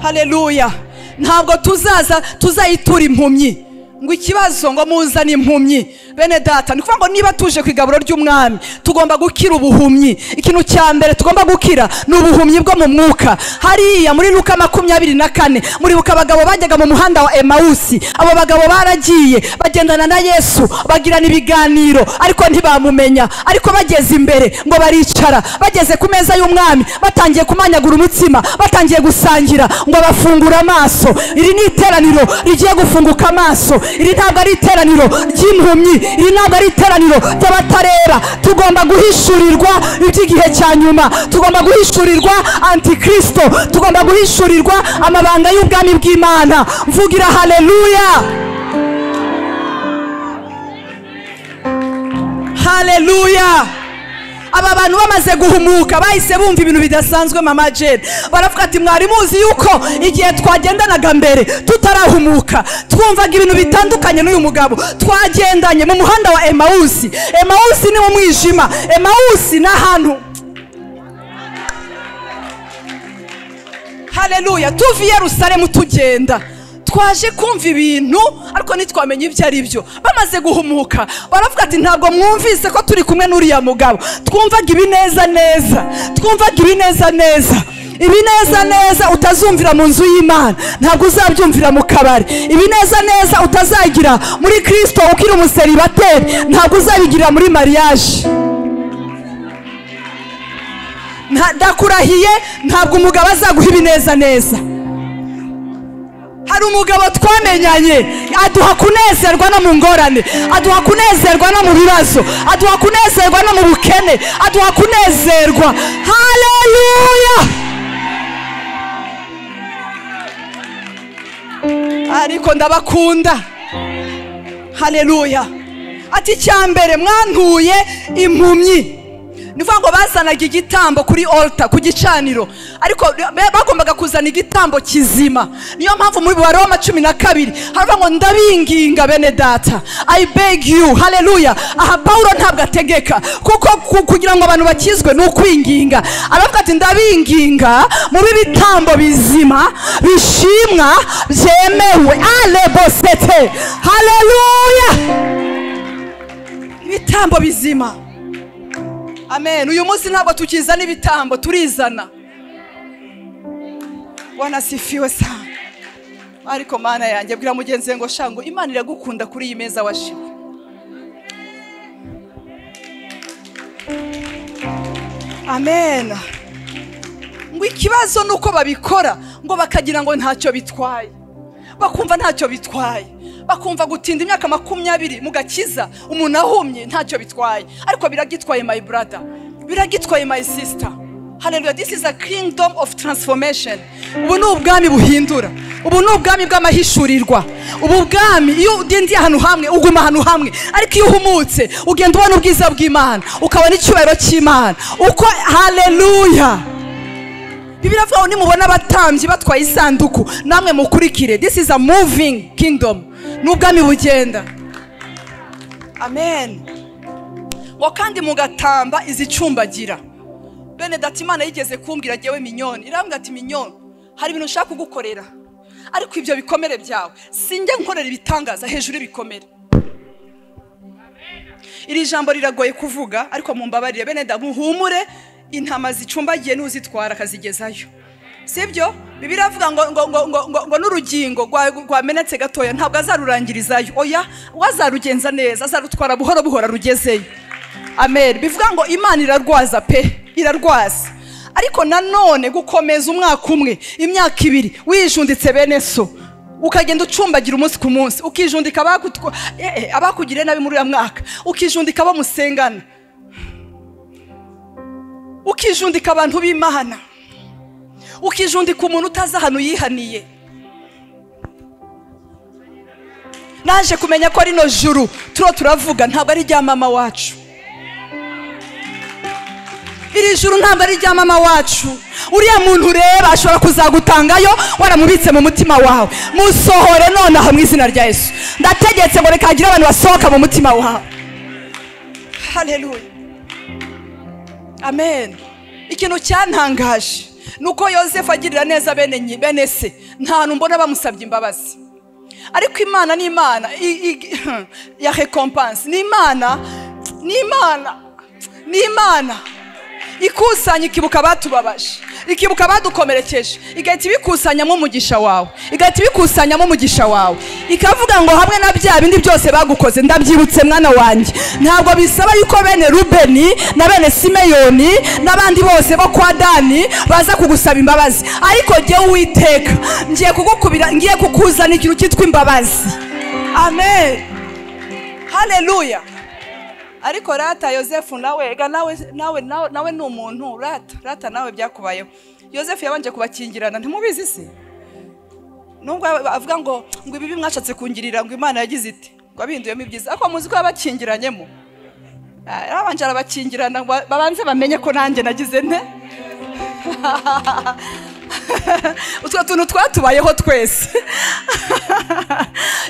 haleluya ntabwo tuzaza tuzayitura impumyi ngo ikibazo ngo muzane impumyi bene data ni ukuvuga ngo niba tuje ku igaburo ry'umwami tugomba gukira ubuhumyi ikintu cya mbere tugomba gukira ni ubuhumyi bwo mu mwuka hariya muri luka makumyabiri na kane muribuka abagabo bajyaga mu muhanda wa emawusi abo bagabo baragiye bagendana na yesu bagirana ibiganiro ariko ntibamumenya ariko bageze imbere ngo baricara bageze ku meza y'umwami batangiye kumanyagura umutsima batangiye gusangira ngo bafungure amaso iri ni iteraniro rigiye gufunguka amaso iri ntabwo ari iteraniro ry'impumyi iri ntabwo ari iteraniro ry'abatarera tugomba guhishurirwa iby'igihe cya nyuma tugomba guhishurirwa antikristo tugomba guhishurirwa amabanga y'ubwami bw'imana mvugira haleluya haleluya aba bantu bamaze guhumuka bahise bumva ibintu bidasanzwe mama jene baravuga ati mwari muzi yuko igihe twagendanaga mbere tutarahumuka twumvaga ibintu bitandukanye n'uyu mugabo twagendanye mu muhanda wa emawusi emawusi ni mu mwijima emawusi ni ahantu haleluya tuva i yerusalemu tugenda twaje kumva ibintu ariko ntitwamenye ibyo ari byo bamaze guhumuka baravuga ati ntabwo mwumvise ko turi kumwe n'uriya mugabo twumvaga ibineza neza twumvaga ibineza neza ibineza neza utazumvira mu nzu y'imana ntabwo uzabyumvira mu kabari ibineza neza utazagira muri kirisito ukiri umuseribateri ntabwo uzabigirira muri mariyaje Nta- ndakurahiye ntabwo umugabo azaguha ibineza neza hari umugabo twamenyanye aduha kunezerwa no mu ngorane aduha kunezerwa no mu bibazo aduha kunezerwa no mu bukene aduha kunezerwa haleluya ariko ndabakunda haleluya ati icya mbere mwantuye impumyi ni ukuvuga ngo bazanaga igitambo kuri olta ku gicaniro ariko be- bagombaga kuzana igitambo kizima niyo mpamvu muri baroma cumi na kabiri haravuga ngo ndabinginga bene data i beg you haleluya aha pawulo ntabwo ategeka kuko ku- kugira ngo abantu bakizwe ni ukwinginga aravuga ati ndabinginga mube ibitambo bizima bishimwa byemewe alebosete haleluya ibitambo bizima amen uyu munsi ntabwo tukizana ibitambo turizana wanasifiwe sana ariko mana yanjye bwira mugenzi we ngo shangu imana iragukunda kuri iyi meza washimye amen ngo ikibazo ni uko babikora ngo bakagira ngo ntacyo bitwaye bakumva ntacyo bitwaye bakumva gutinda imyaka makumyabiri mu gakiza umuntu ahumye ntacyo bitwaye ariko biragitwaye my brother biragitwaye my sister haleluya this is a kingdom of transformation ubu ni ubwami buhindura ubu ni ubwami bw'amahishurirwa ubu bwami iyo ugendiye ahantu hamwe uguma ahantu hamwe ariko iyo uhumutse ugenda ubona ubwiza bw'imana ukabona icyubahiro cy'imana uko haleluya bibiri avuga ngo nimubona abatambyi batwaye isanduku namwe mukurikire this is a moving kingdom ni ubwami bugenda amen ngo kandi mugatamba izicumbagira bene data imana yigeze kumbwira njyewe minyoni irambwira ati minyoni hari ibintu ushaka kugukorera ariko ibyo bikomere byawe sinjya nkorera ibitangaza hejuru y'ibikomere iri jambo riragoye kuvuga ariko mumbabarire bene da muhumure intama zicumbagiye n'uzitwara akazigezayo sibyo bibiri avuga ngo, ngo, ngo, ngo, ngo, ngo n'urugingo rwa- rwamenetse gatoya ntabwo azarurangirizayo oya we azarugenza neza azarutwara buhoro buhoro arugezeyo amen bivuga ngo imana irarwaza pe irarwaza ariko nanone gukomeza umwaka umwe imyaka ibiri wijunditse bene so ukagenda ucumbagira umunsi ku munsi ukijundika abagutwa- eh, eh, abakugiriye nabi muri uriya mwaka ukijundika abo musengana ukijundika abantu b'imana ukijundika umuntu utazi ahantu yihaniye naje kumenya ko rino juru turiho turavuga ntabwo ari irya mama wacu iri juru ntabwo ari irya mama wacu uriya muntu ureba ashobora kuzagutangayo waramubitse mu mutima wawe musohore nonaha mu izina rya yesu ndategetse ngo reka hagire abantu basohoka mu mutima wawe haleluya amen ikintu cyantangaje ni uko yosefu agirira neza bene nyi- bene se nta hantu mbona bamusabye imbabazi ariko imana ni imana i- i- ya recompense ni imana ni imana ni imana ikusanya ikibuka abatubabaje ikibuka abadukomerekeje igahita ibikusanyamo umugisha wawe igahita ibikusanyamo umugisha wawe ikavuga ngo hamwe na bya bindi byose bagukoze ndabyibutse mwana wanjye ntabwo bisaba yuko bene rubeni na bene simeyoni n'abandi bose bo kwa dani baza kugusaba imbabazi ariko jyewe uwiteka ngiye kugukubira ngiye kukuzana ikintu cyitwa imbabazi amen haleluya ariko rata yosefu nawe ega nawe nawe nawe nawe ni umuntu rata rata nawe byakubayeho yosefu yabanje kubakingirana ntimubizi se nubwo aba- avuga ngo ngo ibibi mwashatse kungirira ngo imana yagize iti ngo abinduyemo ibyiza ariko muzi ko yabakingiranyemo Ah, yarabanje arabakingirana ngo babanze bamenye ko nanjye nagize nte utwo tuntu twatubayeho twese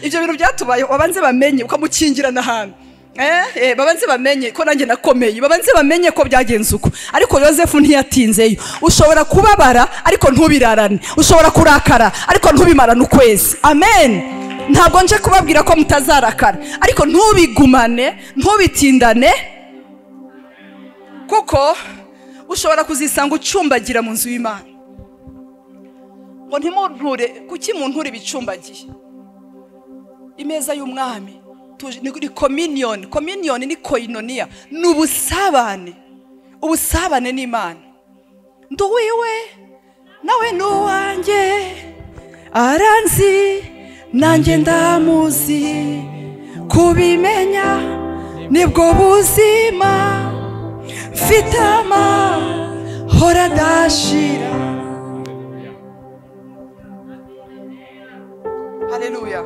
ibyo bintu byatubayeho babanze bamenye ukamukingirana ahantu Eh, eh, babanze bamenye ko nanjye nakomeye babanze bamenye ko byagenze uko ariko yosefu ntiyatinzeyo ushobora kubabara ariko ntubirarane ushobora kurakara ariko ntubimarane ukwezi amen ntabwo nje kubabwira ko mutazarakara ariko ntubigumane ntubitindane kuko ushobora kuzisanga ucumbagira mu nzu y'imana ngo ntimunture kuki munture ibicumbagiye imeza y'umwami tuje- ni ni communion communion ni koinonia ni ubusabane ubusabane n'imana ndi uwiwe nawe ni uwanjye aranzi nanjye ndamuzi kubimenya nibwo buzima mfite amahoro adashira haleluya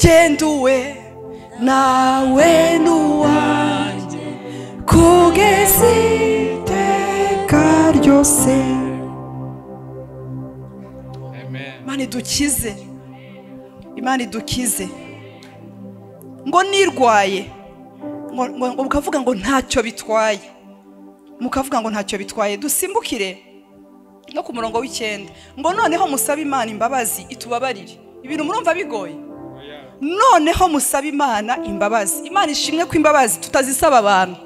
genduwe nawe n'uwanjye kugeza iteka ryose imana idukize imana idukize ngo nirwaye ngo, ngo, ngo mukavuga ngo ntacyo bitwaye mukavuga ngo ntacyo bitwaye dusimbukire no ku murongo w'icyenda ngo noneho musabe imana imbabazi itubabarire ibintu murumva bigoye noneho musabe imana imbabazi imana ishimwe ko imbabazi tutazisaba abantu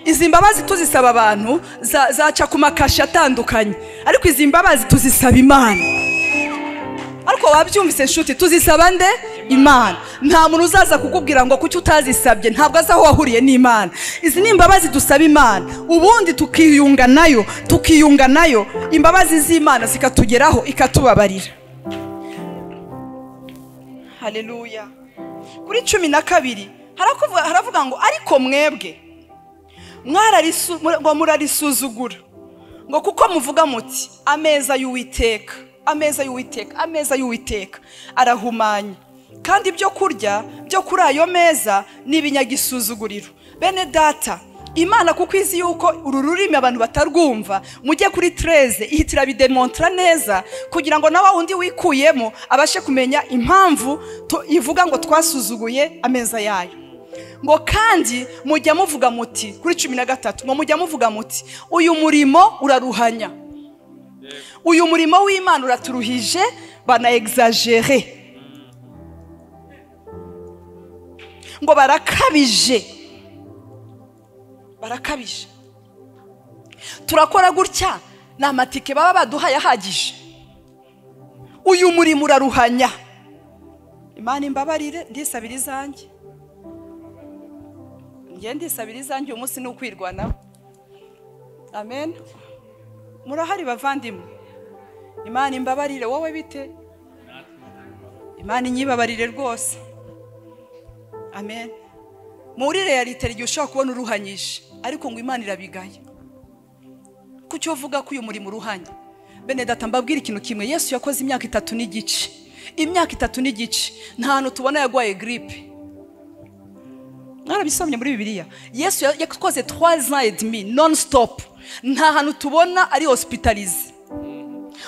izi mbabazi tuzisaba abantu za- zaca ku makashi atandukanye ariko izi mbabazi tuzisaba imana ariko wabyumvise nshuti tuzisaba nde imana nta muntu uzaza kukubwira ngo kuki utazisabye ntabwo azi aho wahuriye n'imana izi ni imbabazi dusaba imana ubundi tukiyunga nayo tukiyunga nayo imbabazi z'imana zikatugeraho ikatubabarira haleluya kuri cumi na kabiri harakuvuga- haravuga ngo ariko mwebwe mwararisu- mura- ngo murarisuzugura ngo kuko muvuga muti ameza y'uwiteka ameza y'uwiteka ameza y'uwiteka arahumanye kandi ibyo kurya byo kuri ayo meza ni ibinyagisuzuguriro bene data imana kuko izi yuko uru rurimi abantu batarwumva mujye kuri tereze ihita irabidemontara neza kugira ngo nawe undi wikuyemo abashe kumenya impamvu tu- ivuga ngo twasuzuguye ameza yayo ngo kandi mujya muvuga muti kuri cumi na gatatu ngo mujya muvuga muti uyu murimo uraruhanya uyu murimo w'imana uraturuhije bana egizajere ngo barakabije barakabije turakora gutya ni amatike baba baduhaye ahagije uyu murimo uraruhanya imana imbabarire ndisabira izanjye njye ndisabira izanjye uyu munsi ni ukwirwanaho amen murahari bavandimwe imana imbabarire wowe bite imana inyibabarire rwose amen muri realite igihe ushobora kubona uruhanyije ariko ngo imana irabigaya kuki uvuga ko uyu murimo uruhanya bene data mbabwira ikintu kimwe yesu yakoze imyaka itatu n'igice imyaka itatu n'igice nta hantu tubona yarwaye giripe mwarabisomye muri bibiliya yesu ya- yakoze twaza edimi non stop nta hantu tubona ari hospitalize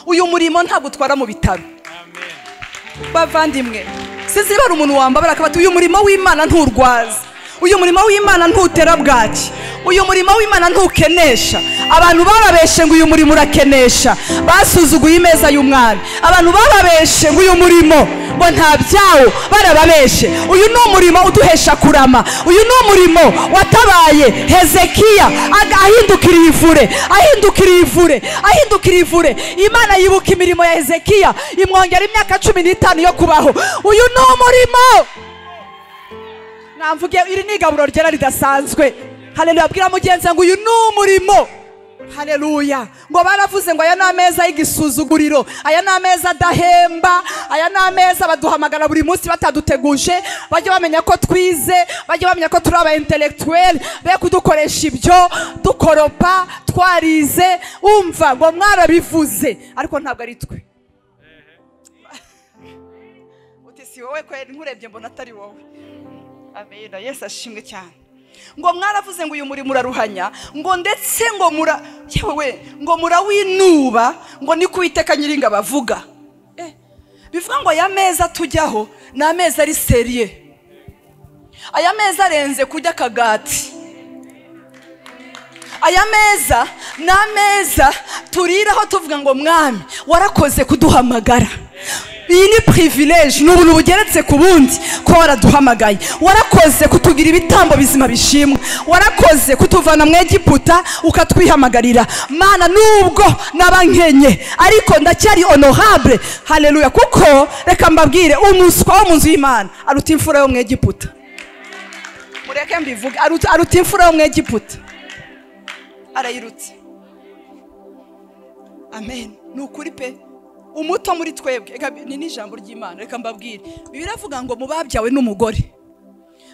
uyu murimo ntabwo utwara mu bitaro bavandimwe sizibara umuntu wambabara akabati uyu murimo w'imana nturwaza uyu murimo w'imana ntutera bwaki uyu murimo w'imana ntukenesha abantu barabeshe ngo uyu murimo urakenesha basuzuguye imeza y'umwami abantu barabeshe ngo uyu murimo ngo nta byawo barababeshe uyu ni umurimo uduhesha kurama uyu ni umurimo watabaye hezekiya aga- ahindukiriye ivure ahindukiriye ivure ahindukiriye ivure imana yibuka imirimo ya hezekiya imwongera imyaka cumi n'itanu yo kubaho uyu ni umurimo namvuge iri ni igaburo ryera ridasanzwe haleluya abwira mugenzi ngo uyu ni umurimo haleluya ngo baravuze ngo aya ni ameza y'igisuzuguriro aya ni ameza adahemba aya ni ameza baduhamagara buri munsi bataduteguje bajya bamenya ko twize bajya bamenya ko turi aba intellectuel be kudukoresha ibyo dukoropa twarize umva ngo mwarabivuze ariko ntabwo ari twe uti si wowe kweri nkurebye mbona atari wowe amena yesu ashimwe cyane ngo mwaravuze ngo uyu murimo uraruhanya ngo ndetse ngo mura yewe ngo murawinuba ngo ni kuwiteka nyiringa bavuga Eh, bivuga ngo aya meza tujyaho ni ameza ari seriye aya meza arenze kurya akagati aya meza ni ameza turiraho tuvuga ngo mwami warakoze kuduhamagara iyi ni pirivilege ni ubuntu bugeretse ku bundi ko waraduhamagaye warakoze kutugira ibitambo bizima bishimwa warakoze kutuvana mu egiputa ukatwihamagarira mana nubwo naba nkenye ariko ndacyari honorable haleluya kuko reka mbabwire umuswa wo mu nzu y'imana aruta imfura yo mu egiputa mureke mbivuge aruta aruta imfura yo mu egiputa arayirutse amen ni ukuri pe umuto muri twebwe Eka ni n'ijambo ry'imana reka mbabwire biravuga ngo mu babyawe n'umugore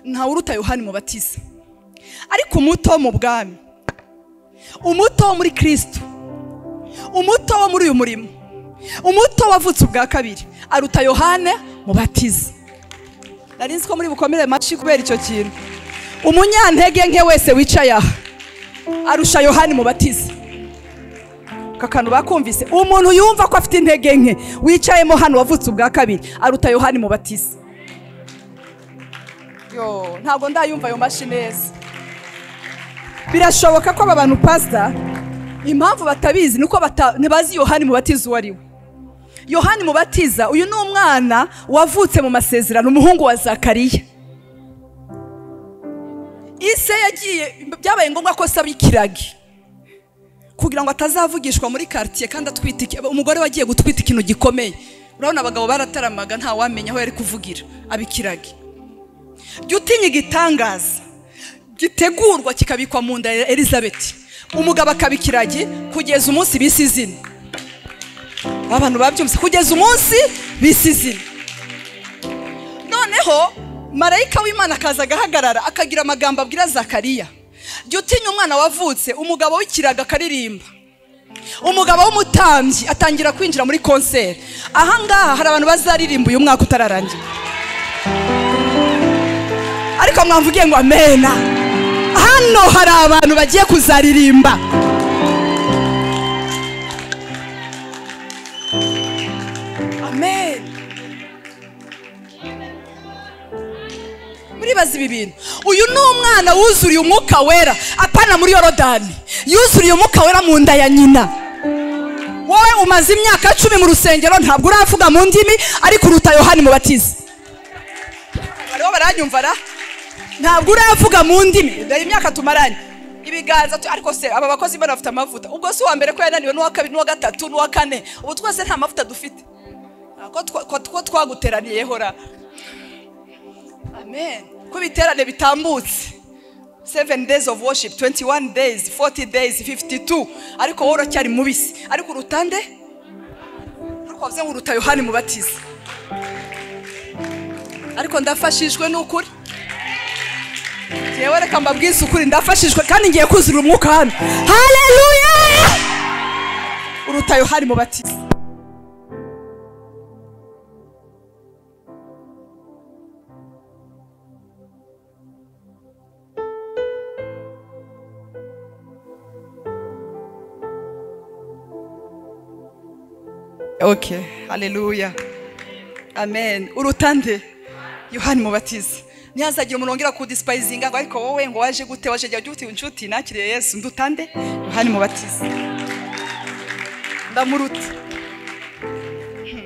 ntawe uruta yohani mu batiza ariko umuto wo mu bwami umuto wo muri kirisitu umuto wo muri uyu murimo umuto wavutse ubwa kabiri aruta yohane mu batiza nari nzi ko muri bukomere maci kubera icyo kintu umunyantege nke wese wicaye aha arusha yohani mubatiza aka kantu bakumvise umuntu yumva ko afite intege nke wicayemo hano wavutse ubwa kabiri aruta yohani mubatiza yo ntabwo ndayumva ayo mashyi neza birashoboka ko aba bantu pasita impamvu batabizi ni uko bata- ntibazi yohani mubatiza uwo ari we yohani mubatiza uyu ni umwana wavutse mu masezerano umuhungu wa zakariya ise yagiye byabaye ngombwa ko asaba ikiragi kugira ngo atazavugishwa muri karitsiye kandi atwite iki- umugore wagiye gutwita ikintu gikomeye urabona abagabo barataramaga ntawamenya aho yari kuvugira aba ikiragi jya utinya igitangaza gitegurwa kikabikwa mu nda ya elizabeth umugabo akaba ikiragi kugeza umunsi bise izina abantu babyumvise kugeza umunsi bise izina noneho marayika w'imana akaza agahagarara akagira amagambo abwira zakariya jya utinya umwana wavutse umugabo w'ikiraga akaririmba umugabo w'umutambyi atangira kwinjira muri konseri ahangaha hari abantu bazaririmba uyu mwaka utararangira ariko mwavugiye ngo amena hano hari abantu bagiye kuzaririmba amen muribaza ibi bintu uyu ni umwana wuzuriye umwuka wera apana muri yorodani yuzuriye umwuka wera mu nda ya nyina wowe umaze imyaka cumi mu rusengero ntabwo uravuga mu ndimi ariko uruta yohani mubatiza bariho baranyumva ra ntabwo uravuga mu ndimi dore imyaka tumaranye ibiganza tu- ariko se aba bakozi bano bafite amavuta ubwo si uwa mbere ko yananiwe n'uwa kabiri n'uwa gatatu n'uwa kane ubu twese nta mavuta dufite ko twa- ko- ko twaguteraniyeho ra amen ko ibiterane bitambutse seven days of worship 21 days 40 days 52 ariko wowe uracyari mubisi ariko uruta nde ariko wavuze ngo uruta yohani mubatiza ariko ndafashijwe n'ukuri ngewe reka mbabwize ukuri ndafashijwe kandi ngiye kuzura umwuka hano haleluya uruta yohani mubatiza okay haleluya amen uruta nde yohani mubatiza ntihazagira umuntu wongera kudisipayizinga ngo ariko wowe ngo waje gute waje jya ujya uti inshuti nakiriye yesu ndutande yohani mubatiza ndamuruta Hmm.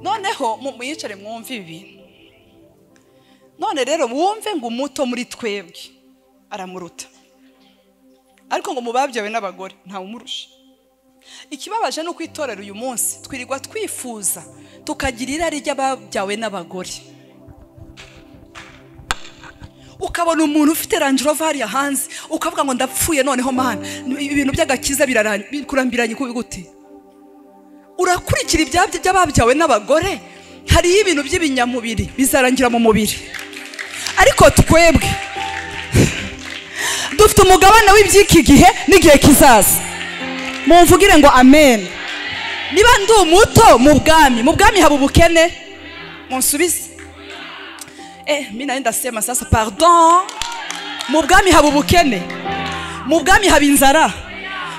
noneho mu- muyicare mwumve ibi none rero wumve ngo umuto muri twebwe aramuruta ariko ngo mubabyawe n'abagore ntawumurusha ikibabaje ni uko itorero uyu munsi twirirwa twifuza tukagira irari ry'ababyawe n'abagore ukabona umuntu ufite range rover hariya hanze ukavuga ngo ndapfuye noneho mana ibintu by'agakiza biraranye- bikurambiranye kubi gute urakurikira ibyabya by'ababyawe n'abagore hariyo ibintu by'ibinyamubiri bizarangira mu mubiri ariko twebwe dufite umugabane w'iby'iki gihe n'igihe kizaza mumvugire ngo amen niba ndi umuto mu bwami mu bwami haba ubukene munsubize eh mi nayo ndasema sasa pardon mu bwami haba ubukene mu bwami haba inzara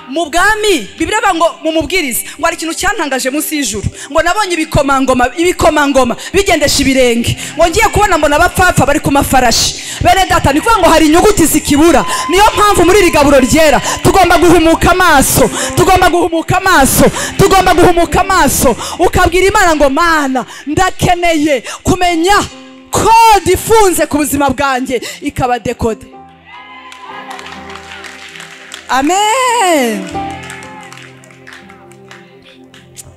mu bwami bibiri ngo mumubwirize ngo hari ikintu cyantangaje munsi y'ijuru ngo nabonye ibikomangoma ibikomangoma bigendesha ibirenge ngo ngiye kubona mbona abapfapfa bari ku mafarashi bene data ni ukuvuga ngo hari inyuguti zikibura niyo mpamvu muri iri gaburo ryera tugomba guhumuka amaso tugomba guhumuka amaso tugomba guhumuka amaso ukabwira imana ngo mana ndakeneye kumenya kode ifunze ku buzima bwanjye ikaba dekode amen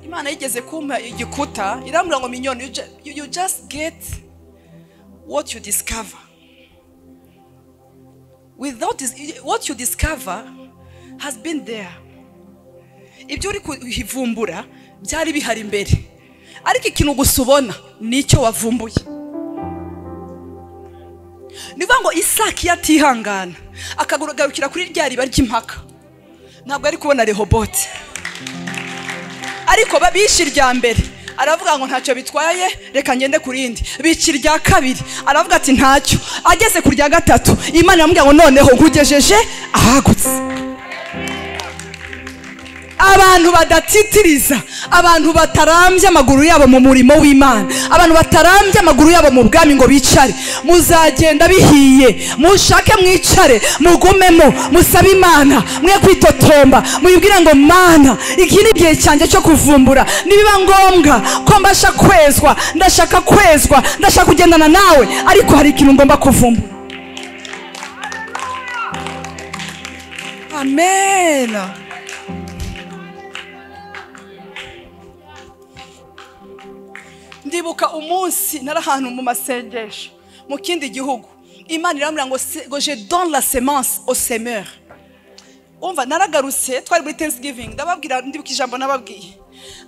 imana yigeze kumpa igikuta irambwira ngo minyoni you ju- you, you just get what you discover without this, what you discover has been there ibyo uri kuhivumbura byari bihari imbere ariko ikintu gusa ubona ni icyo wavumbuye ni ukuvuga ngo isaki iyo atihangana akagarukira kuri rya riba ry'impaka ntabwo ari kubona rehobote ariko ba- bishe irya mbere aravuga ngo ntacyo bitwaye reka ngende ku rindi bica irya kabiri aravuga ati ntacyo ageze ku rya gatatu imana iramubwira ngo noneho nkugejeje ahagutse abantu badatitiriza abantu batarambye amaguru yabo mu murimo w'imana abantu batarambye amaguru yabo mu bwami ngo bicare muzagenda bihiye mushake mwicare mugumemo musabe imana mwe kwitotomba muyibwire ngo mana iki ni igihe cyanjye cyo kuvumbura nibiba ngombwa ko mbasha kwezwa ndashaka kwezwa ndashaka kugendana nawe ariko hari ikintu ngomba kuvumbura amen ndibuka umunsi nari ahantu mu masengesho mu kindi gihugu imana irambwira ngo se- ngo je don la semence au semeur umva naragarutse twari muri thanksgiving ndababwira ndibuka ijambo nababwiye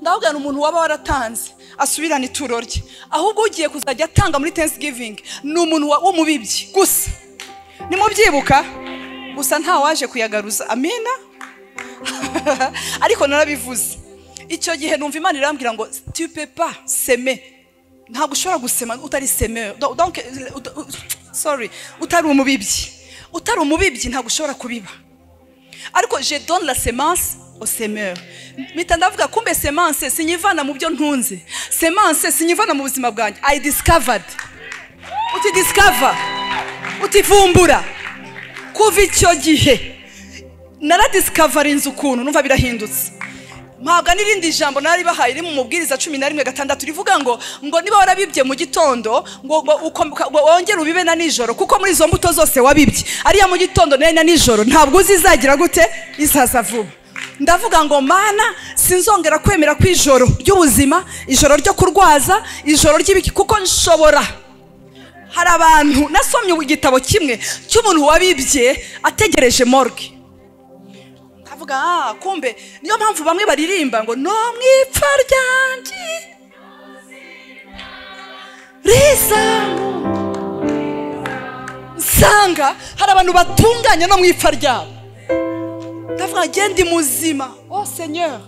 ndababwira umuntu waba waratanze asubirana ituro rye ahubwo ugiye kuzajya atanga muri thanksgiving ni umuntu wa- w'umubibyi gusa nimubyibuka gusa nta waje kuyagaruza amina ariko narabivuze icyo gihe numva imana irambwira ngo tu peux pas semer ntabwo ushobora gusema utari semeur Do- donc euh, ut- ut- sorry utari umubibyi utari umubibyi ntabwo ushobora kubiba ariko je donne la semence au semeur mpita ndavuga kumbe semence sinyivana mu byo ntunze semence sinyivana mu buzima bwanjye i discovered uti discover utivumbura kuva icyo gihe naradiscavarinze ukuntu numva birahindutse mpabwa n'irindi jambo nari bahaye riri mu mubwiriza cumi na rimwe gatandatu rivuga ngo ngo niba warabibye mu gitondo ngo ngo uko- ngo wongere ubibe na nijoro kuko muri izo mbuto zose wabibye ariya mu gitondo nayo na nijoro ntabwo uzi izagira gute izaza vuba ndavuga ngo mana sinzongera kwemera ko ijoro ry'ubuzima ijoro ryo kurwaza ijoro ry'ibiki kuko nshobora hari abantu nasomye igitabo kimwe cy'umuntu wabibye ategereje morgue avuga ah kumbe niyo mpamvu bamwe baririmba ngo no mu ipfa ryanjye riza nsanga hari abantu batunganya no mu ipfa ryabo ndavuga ngo ndi muzima oh senyeri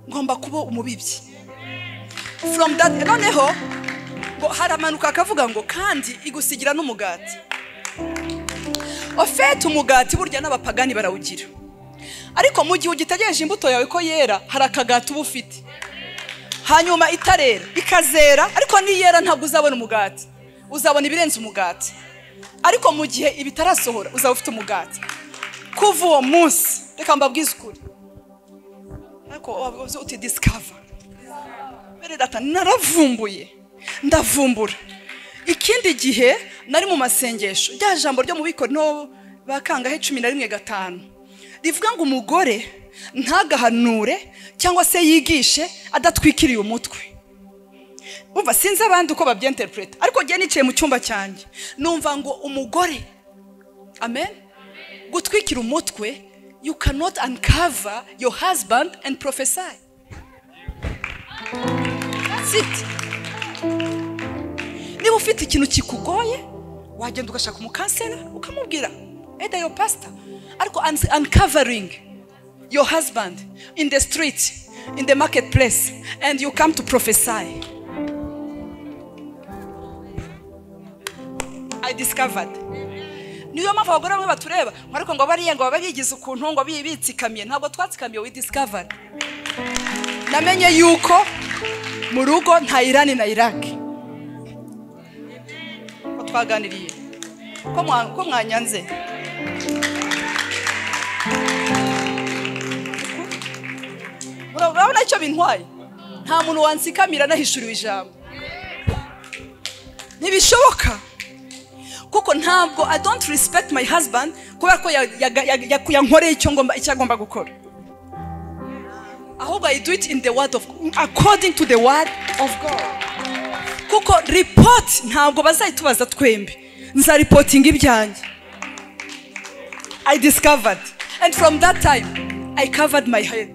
ngomba kuba umubibyi from that noneho ngo haramanuka akavuga ngo kandi igusigira n'umugati ofete umugati burya n'abapagani barawugira ariko mu gihe ugitegereje imbuto yawe ko yera hari akagati uba ufite hanyuma itarera ikazera ariko niyera ntabwo uzabona umugati uzabona ibirenze umugati ariko mu gihe ibitarasohora uzaba ufite umugati kuva uwo munsi reka mbabwize ukuri ariko wabuze uti disikava mbere data naravumbuye ndavumbura ikindi gihe nari mu masengesho rya jambo ryo mu biko no bakangaho cumi na rimwe gatanu rivuga ngo umugore ntagahanure cyangwa se yigishe adatwikiriye umutwe umva sinzi abandi uko babyenterepureta ariko njye nicaye mu cyumba cyanjye numva ngo umugore amen gutwikira umutwe you cannot uncover your husband and prophesy that's it niba ufite ikintu kikugoye wagenda ugashaka umukansera ukamubwira eda yo pasita ariko un- uncovering your husband in the street in the market place and you come to prophesy i discovered niyo mpamvu abagore bamwe batureba ngo ariko ngo bariya ngo baba bigize ukuntu ngo bi- bitsikamiye ntabwo twatsikamiye we discovered namenye yuko mu rugo nta irani na iraki ko twaganiriye ko mwa- ko mwanyanze Ura- urabona icyo bintwaye nta muntu wansikamira nahishuriwe ijambo ntibishoboka kuko ntabwo i don't respect my husband kubera ko ya- ya- ya- ya- yankoreye icyo ngomba- icyo agomba gukora ahubwo i do it in the word of according to the word of god kuko ripoti ntabwo bazayitubaza twembi nzaripotinga ibyanjye i discovered and from that time i covered my head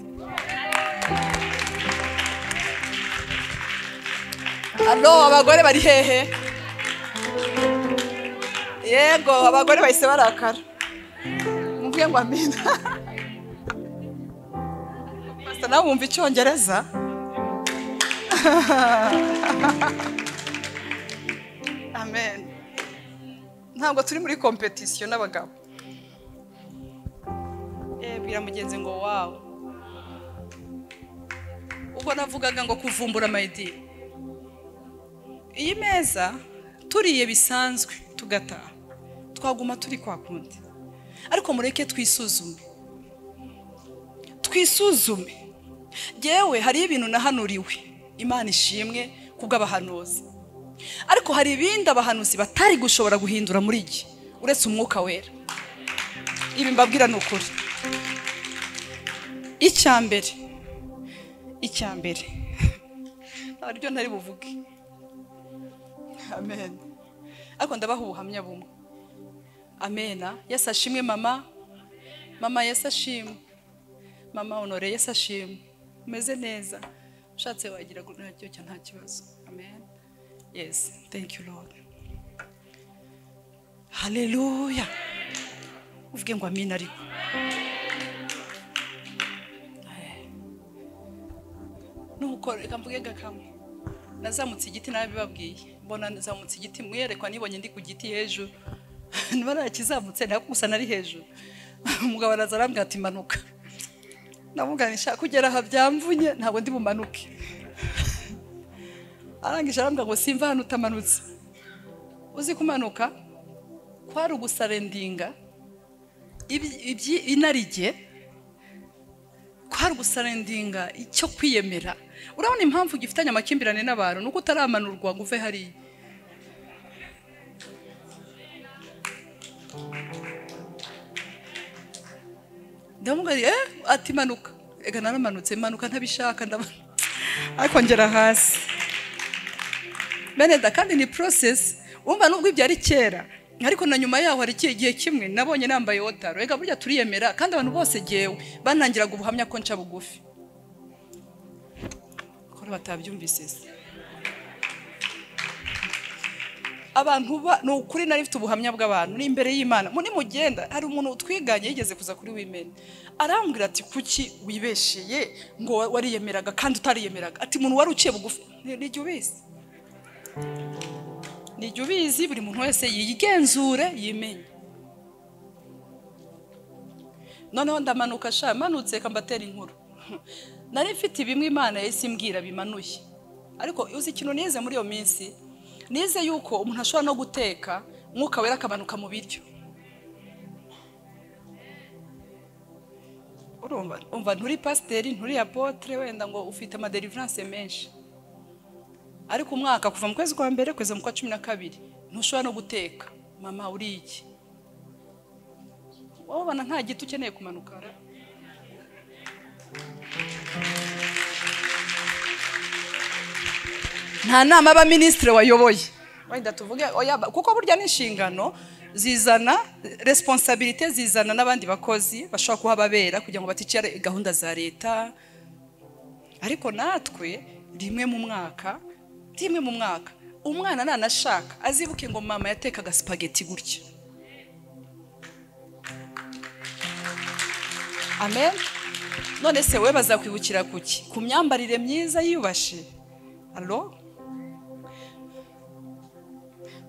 alo abagore bari hehe yego abagore bahise barakara mubwiye ngo amina Pastor, nawe wumva icyongereza amen ntabwo turi muri kompetisiyo n'abagabo Eh, bwira mugenzi ngo wawe ubwo navugaga ngo kuvumbura mayidi iyi meza turiye bisanzwe tugataha twaguma turi kwa kundi ariko mureke twisuzume twisuzume yewe hariho ibintu nahanuriwe imana ishimwe kubw'abahanuzi ariko hari ibindi abahanuzi batari gushobora guhindura muri iki uretse umwuka wera ibi mbabwira ni ukuri icya mbere icya mbere aribyo ntari buvuge amen ariko ndabaha ubuhamya bumwe amena yesu ashimwe mama mama yesu ashimwe mama honore yesu ashimwe umeze neza ushatse wagira ngo nacyo cya nta kibazo amen yes thank you lord haleluya uvuge ngo amina ariko Eh. nuko reka mvuge gakamwe nazamutse igiti nabibabwiye mbona nazamutse igiti mwerekwa nibonye ndi ku giti hejuru niba narakizamutse ntabwo gusa nari hejuru umugabo araza arambwira ati manuka ndamuganisha kugera aha byamvunye ntabwo ndi bumanuke arangije arambwira ngo simva hano utamanutse uzi kumanuka kwari ugusarendinga iby- ibyi- inarijye kwari ugusarendinga icyo kwiyemera urabona impamvu gifitanye amakimbirane n'abantu nuko utaramanurwa ngo uve hariya ndamubwira eh ati manuka ega naramanutse manuka ntabishaka ndamanuka ariko ngera hasi bene da kandi ni process umva nubwo ibyo ari kera ariko na nyuma yaho hari ikihe gihe kimwe nabonye nambaye wotaro reka burya turiyemera kandi abantu bose ngewe banangiraga ubuhamya ko nca bugufi kora batabyumvise se abantu ba ni ukuri nari mfite ubuhamya bw'abantu ni imbere y'imana muri mugenda hari umuntu utwiganye yigeze kuza kuri wimeni arambwira ati kuki wibesheye ngo wa- wariyemeraga kandi utariyemeraga ati umuntu wari uciye bugufi ni- nijya ubizi nijya ubizi buri muntu wese yigenzure yimenye noneho ndamanuka sha manutse kambatera inkuru nari mfite bimwe imana yahise imbwira bimanuye ariko uzi ikintu nize muri iyo minsi nize yuko umuntu ashobora no guteka umwuka wera akamanuka mu biryo urumva umva nturi pasiteri nturi apotre wenda ngo ufite amaderiviranse menshi ariko umwaka kuva mu kwezi kwa mbere kugeza mu kwa cumi na kabiri ntushobora no guteka mama uriye iki wowe ubona nta giti ukeneye kumanuka nta nama y'abaminisitiri wayoboye wenda tuvuge oya ba- kuko burya n'inshingano zizana resiponsabirite zizana n'abandi bakozi bashobora kuba ababera kugira ngo baticare gahunda za leta ariko natwe rimwe mu mwaka rimwe mu mwaka umwana nanashaka azibuke ngo mama yatekaga sipageti gutya amen none se we bazakwibukira kuki ku myambarire myiza yiyubashe alo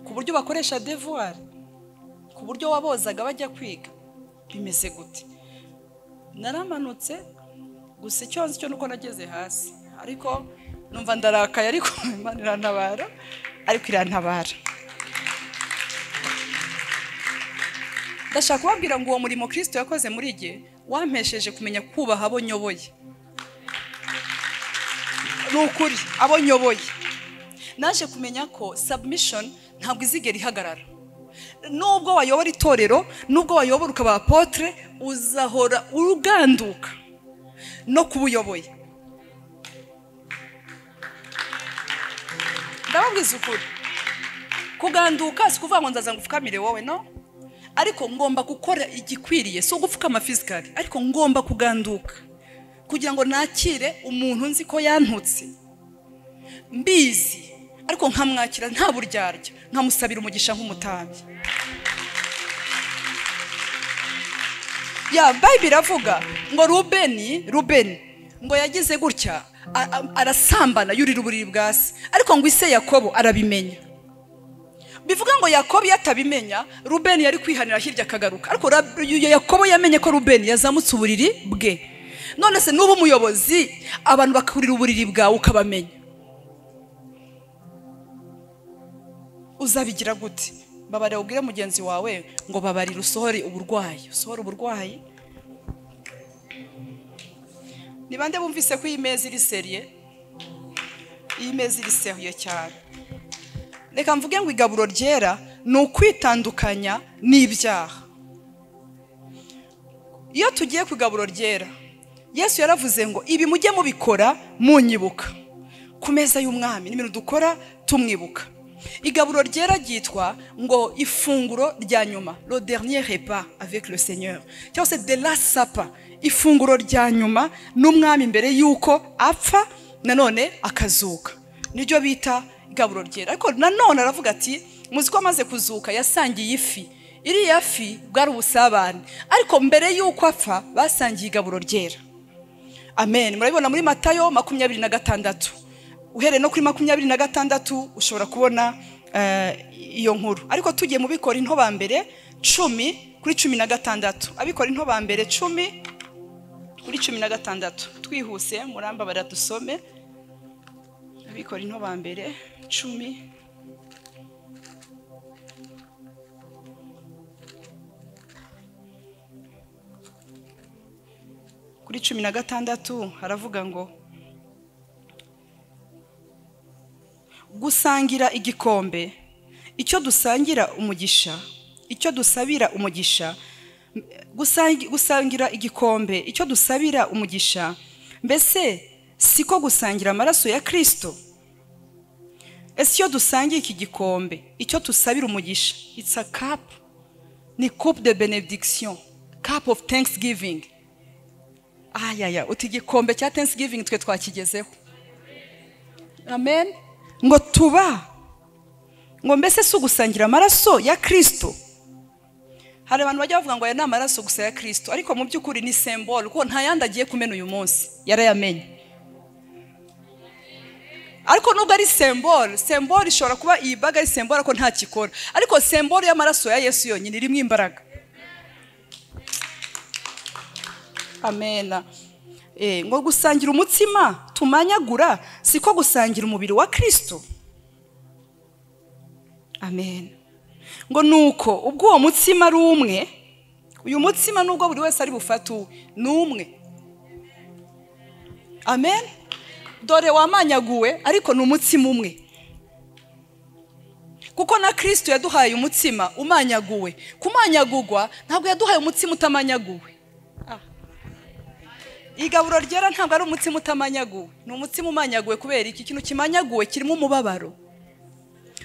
ku buryo bakoresha devuwari ku buryo wabozaga bajya kwiga bimeze gute naramanutse gusa icyo nzi cyo nuko nageze hasi ariko numva ndarakaye ariko imana irantabara ariko irantabara ndashaka kubabwira ngo uwo murimo kirisito yakoze muri jye wampesheje kumenya kubaha abo nyoboye ni ukuri abo nyoboye naje kumenya ko submission ntabwo izigera ihagarara nubwo wayobora itorero nubwo wayobora ukaba apotre uzahora uruganduka no kuba uyoboye ndababwiza ukuri kuganduka si ukuvuga ngo ndaza ngo upfukamire wowe no ariko ngomba gukora igikwiriye si ugupfukama fizikari ariko ngomba kuganduka kugira ngo nakire umuntu nzi ko yantutse mbizi ariko nkamwakira nta buryarya nkamusabira umugisha nk'umutambyi ya bayibiri iravuga ngo rubeni rubeni ngo yagize gutya a- a- arasambana yurira uburiri bwa se ariko ngo ise yakobo arabimenya bivuga ngo yakobo iyo atabimenya rubeni yari kwihanira hirya akagaruka ariko Rab- ya- yakobo yamenye ko rubeni yazamutse uburiri bwe none se nuba umuyobozi abantu bakurira uburiri bwawe ukabamenya uzabigira gute babarira ubwire mugenzi wawe ngo babarire usohore uburwayi usohore uburwayi ni bande bumvise ko iyi meza iri seriye iyi meza iri seriye cyane reka mvuge ngo igaburo ryera ni ukwitandukanya n'ibyaha iyo tugiye ku igaburo ryera yesu yaravuze ngo ibi mujye mubikora munyibuka ku meza y'umwami ni ibintu dukora tumwibuka igaburo ryera ryitwa ngo ifunguro rya nyuma le dernier repas avec le seigneur cyangwa se de la sapa ifunguro rya nyuma n'umwami mbere y'uko apfa nanone akazuka niryo bita igaburo ryera ariko nanone aravuga ati muzi ko amaze kuzuka yasangiye ifi iriya fi bwari ubusabane ariko mbere y'uko apfa basangiye igaburo ryera amen murabibona muri matayo makumyabiri na gatandatu uhereye no kuri makumyabiri na gatandatu ushobora kubona eh, iyo nkuru ariko tugiye mu bikora into bambere cumi kuri cumi na gatandatu abikora into bambere cumi kuri cumi na gatandatu twihuse murambabarira dusome abikora into bambere cumi kuri cumi na gatandatu haravuga ngo gusangira igikombe icyo dusangira umugisha icyo dusabira umugisha m- gusangi- gusangira igikombe icyo dusabira umugisha mbese siko gusangira amaraso ya kirisito ese iyo dusangiye iki gikombe icyo dusabira umugisha it's a cup ni coupe de benediction cup of thanksgiving ayaya uti igikombe cya thanksgiving twe twakigezeho amen ngo tuba ngo mbese si ugusangira amaraso ya kirisito hari abantu bajya bavuga ngo aya ni amaraso gusa ya kirisito ariko mu by'ukuri ni sembolo kuko nta yandi agiye kumena uyu munsi yarayamenye ariko nubwo ari sembolo sembolo ishobora kuba iyi baga ari sembolo ariko nta kikora ariko sembolo y'amaraso ya yesu yonyine irimo imbaraga amena Eh, ngo gusangira umutsima tumanyagura siko gusangira umubiri wa kirisito amen ngo ni uko ubwo uwo mutsima ari umwe uyu mutsima nubwo buri wese ari bufate uwe ni umwe amen dore wamanyaguwe ariko ni umutsima umwe kuko na kirisito yaduhaye umutsima umanyaguwe kumanyagurwa ntabwo yaduhaye umutsima utamanyaguwe Ah. igaburo ryera ntabwo ari umutsima utamanyaguwe ni umutsima umanyaguwe kubera iki kintu kimanyaguwe kirimo umubabaro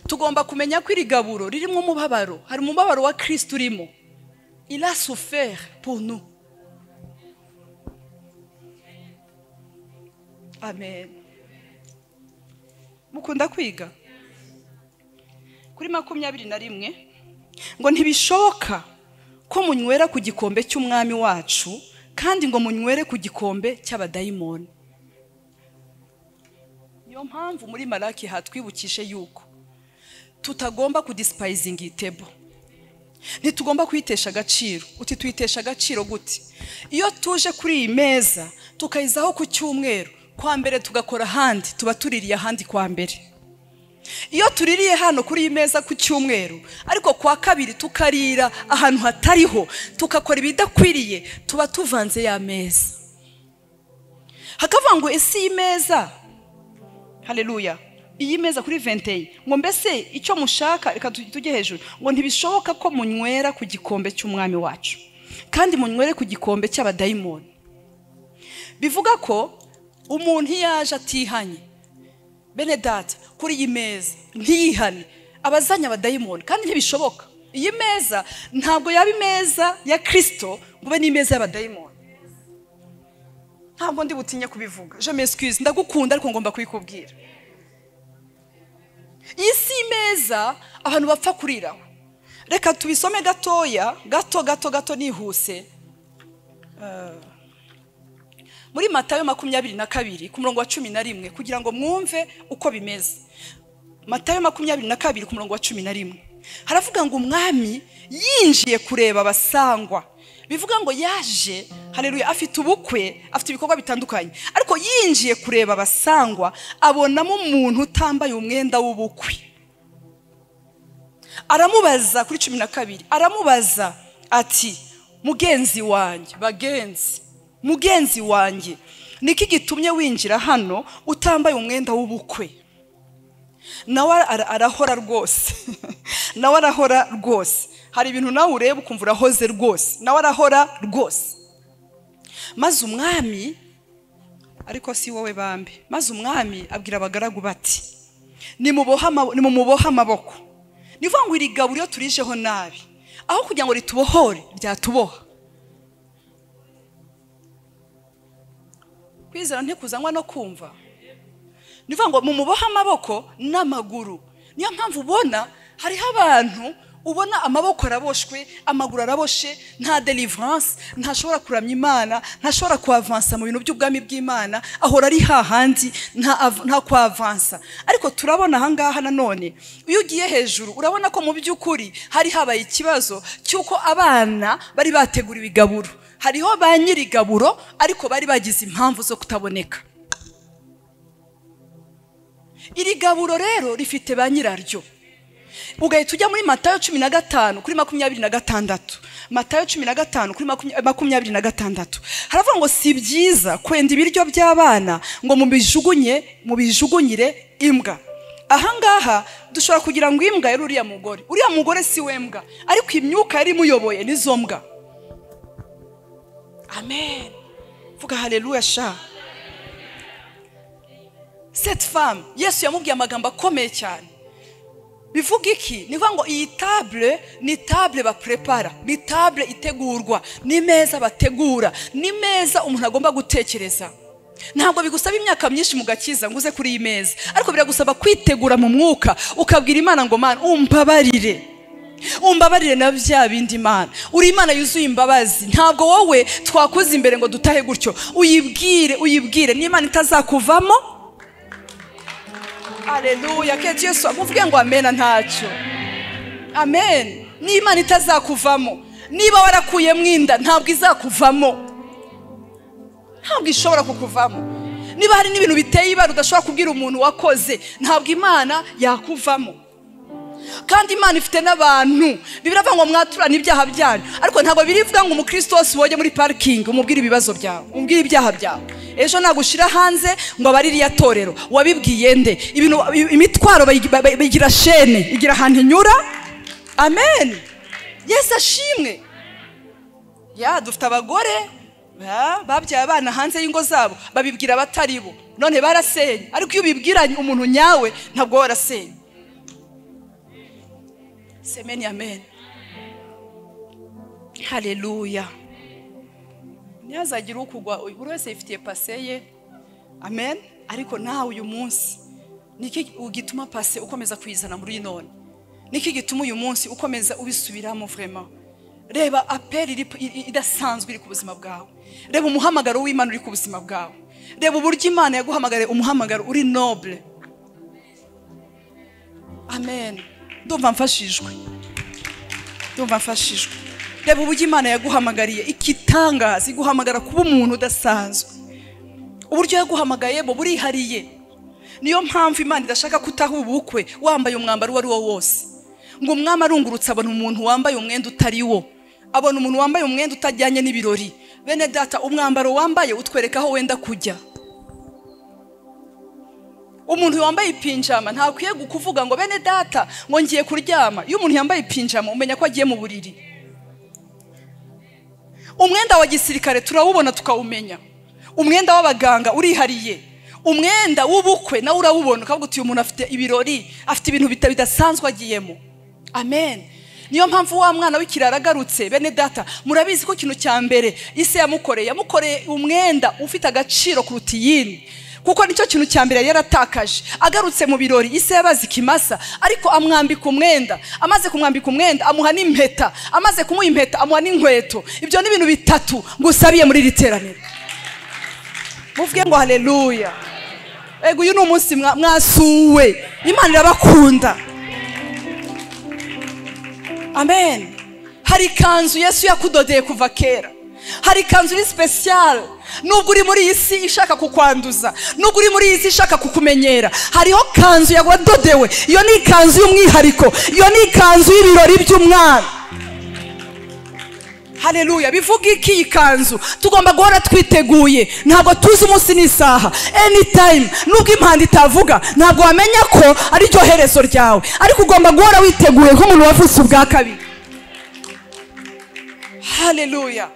tugomba kumenya ko iri gaburo ririmo umubabaro hari umubabaro wa kirisito urimo ila sufere punu amen mukunda kwiga kuri makumyabiri na rimwe ngo ntibishoboka ko munywera ku gikombe cy'umwami wacu kandi ngo munywere ku gikombe cy'abadayimoni niyo mpamvu muri maraki hatwibukije yuko tutagomba kudisipayizinga tebo ntitugomba kuyitesha agaciro uti tuyitesha agaciro gute iyo tuje kuri iyi meza tukayizaho ku cyumweru kwa mbere tugakora ahandi tuba tuririye ahandi kwa mbere iyo tuririye hano kuri iyi meza ku cyumweru ariko kwa kabiri tukarira ahantu hatariho tukakora ibidakwiriye tuba tuvanze ya meza hakavuga ngo ese iyi meza hareruya iyi meza kuri venteyi ngo mbese icyo mushaka reka tu- tujye hejuru ngo ntibishoboka ko munywera ku gikombe cy'umwami wacu kandi munywere ku gikombe cy'abadayimoni bivuga ko umuntu iyo yaje atihanye bene data kuri iyi meza ntiyihane abazanye abadayimoni kandi ntibishoboka iyi meza ntabwo yaba imeza ya kirisito ngo ube n'imeza y'abadayimoni ntabwo ndi butinye kubivuga je m'excuse ndagukunda ariko ngomba kubikubwira iyi si imeza abantu bapfa kuriraho reka tubisome gatoya gato gato gato nihuse Eh, muri matayo makumyabiri na kabiri ku murongo wa cumi na rimwe kugira ngo mwumve uko bimeze matayo makumyabiri na kabiri ku murongo wa cumi na rimwe haravuga ngo umwami yinjiye kureba abasangwa bivuga ngo yaje hareruye afite ubukwe afite ibikorwa bitandukanye ariko yinjiye kureba abasangwa abonamo umuntu utambaye umwenda w'ubukwe aramubaza kuri cumi na kabiri aramubaza ati mugenzi wanjye bagenzi mugenzi wanjye niki gitumye winjira hano utambaye umwenda w'ubukwe nawe ara- arahora rwose nawe arahora rwose hari ibintu nawe ureba ukumva urahoze rwose nawe arahora rwose maze umwami ariko si wowe bambi maze umwami abwira abagaragu bati "Nimubohe amabo- nimumubohe amaboko ni ukuvuga ngo iri gaburo iyo turijeho nabi aho kugira ngo ritubohore ryatuboha kwizera ntikuzanywa no kumva ni ukuvuga ngo mumubohe amaboko n'amaguru niyo mpamvu ubona hariho abantu ubona amaboko araboshwe amaguru araboshe nta deliverance ntashobora kuramya imana ntashobora kuavansa mu bintu by'ubwami bw'imana ahora ari hahandi nta av- nta kuavansa ariko turabona ahangaha nanone iyo ugiye hejuru urabona ko mu by'ukuri hari habaye ikibazo cy'uko abana bari bateguriwe igaburo hariho ba nyiri igaburo ariko bari bagize impamvu zo kutaboneka iri gaburo rero rifite ba nyiraryo ugahita ujya muri matayo cumi na gatanu kuri makumyabiri na gatandatu matayo cumi na gatanu kuri makumya- makumyabiri na gatandatu haravuga ngo si byiza kwenda ibiryo by'abana ngo mubijugunye mubijugunyire imbwa ahangaha dushobora kugira ngo imbwa yari uriya mugore uriya mugore si we mbwa ariko imyuka yari imuyoboye nizo mbwa amen vuga haleluya sha seti famu yesu yamubwiye amagambo akomeye cyane bivuga iki ni ukuvuga ngo iyi tabure ni tabure bapurepara ni tabure itegurwa ni meza bategura ni meza umuntu agomba gutekereza ntabwo bigusaba imyaka myinshi mu gakiza ngo uze kuri iyi meza ariko biragusaba kwitegura mu mwuka ukabwira imana ngo mana umbabarire umbabarire na bya bindi imana uri imana yuzuye imbabazi ntabwo wowe twakoze imbere ngo dutahe gutyo uyibwire uyibwire n'imana itazakuvamo aleluya kenshi yesu amubwiye ngo amena ntacyo amen n'imana itazakuvamo niba warakuyemo inda ntabwo izakuvamo ntabwo ishobora kukuvamo niba hari n'ibintu biteye ibara udashobora kubwira umuntu wakoze ntabwo imana yakuvamo kandi imana ifite n'abantu biravuga ngo mwaturane ibyaha byanyu ariko ntabwo birivuga ngo umukristo wose woge muri parikingi umubwire ibibazo byawe umubwire ibyaha byawe ejo nagushyira hanze ngo aba ari iriya torero wabibwiye nde ibintu imitwaro bayi- bayi- bigira shene igira ahantu inyura amen yesu ashimwe ya dufite abagore ba- babyaye abana hanze y'ingo zabo babibwira abatari bo none barasenye ariko iyo ubibwiranye umuntu nyawe ntabwo we warasenye semeni amen haleluya ntihazagire ukugwa buri wese yifitiye pase ye amen ariko nawe uyu munsi niki gituma pase ukomeza kuyizana muri none niki gituma uyu munsi ukomeza ubisubiramo vrema reba aperi iri- i- idasanzwe iri ku buzima bwawe reba umuhamagaro w'imana uri ku buzima bwawe reba uburyo imana yaguhamagariye umuhamagaro uri nobule amen ndumva mfashijwe ndumva mfashijwe reba uburyo imana yaguhamagariye ikitangaza iguhamagara kuba umuntu udasanzwe uburyo yaguhamagaye bo burihariye niyo mpamvu imana idashaka ko utaha ubukwe wambaye umwambaro uwo ari wo wose ngo umwami arungurutse abona umuntu wambaye umwenda utari wo abona umuntu wambaye umwenda utajyanye n'ibirori bene data umwambaro wambaye utwereka aho wenda kujya umuntu wambaye ipinjama ntakwiye kuvuga ngo bene data ngo ngiye kuryama iyo umuntu yambaye ipinjama umenya ko agiye mu buriri umwenda wa gisirikare turawubona tukawumenya umwenda w'abaganga urihariye umwenda w'ubukwe nawe urawubona ukavuga uti uyu muntu afite ibirori afite ibintu bita- bidasanzwe agiyemo amen niyo mpamvu wa mwana w'ikirara agarutse bene data murabizi ko ikintu cya mbere ise yamukoreye yamukoreye umwenda ufite agaciro kuruta iyindi kuko nicyo kintu cya mbere yari yaratakaje agarutse mu birori ise yabaze ikimasa ariko amwambika umwenda amaze kumwambika umwenda amuha n'impeta amaze kumuha impeta amuha n'inkweto ibyo ni ibintu bitatu ngusabiye muri iri teraniro muvuge ngo haleluya ego uyu ni umunsi mwa- mwasuwe imana irabakunda amen hari ikanzu yesu yakudodeye kuva kera hari ikanzu iri sipesiyare nubwo uri muri iyi si ishaka kukwanduza nubwo uri muri iyi si ishaka kukumenyera hariho kanzu yawadodewe iyo ni ikanzu y'umwihariko iyo ni ikanzu y'ibirori by'umwana haleluya bivuga iki iyi kanzu tugomba guhora twiteguye ntabwo tuzi umunsi n'isaha anytime nubwo impanda itavuga ntabwo wamenya ko ari ryo herezo ryawe ariko ugomba guhora witeguye nk'umuntu wavutse ubwa kabiri haleluya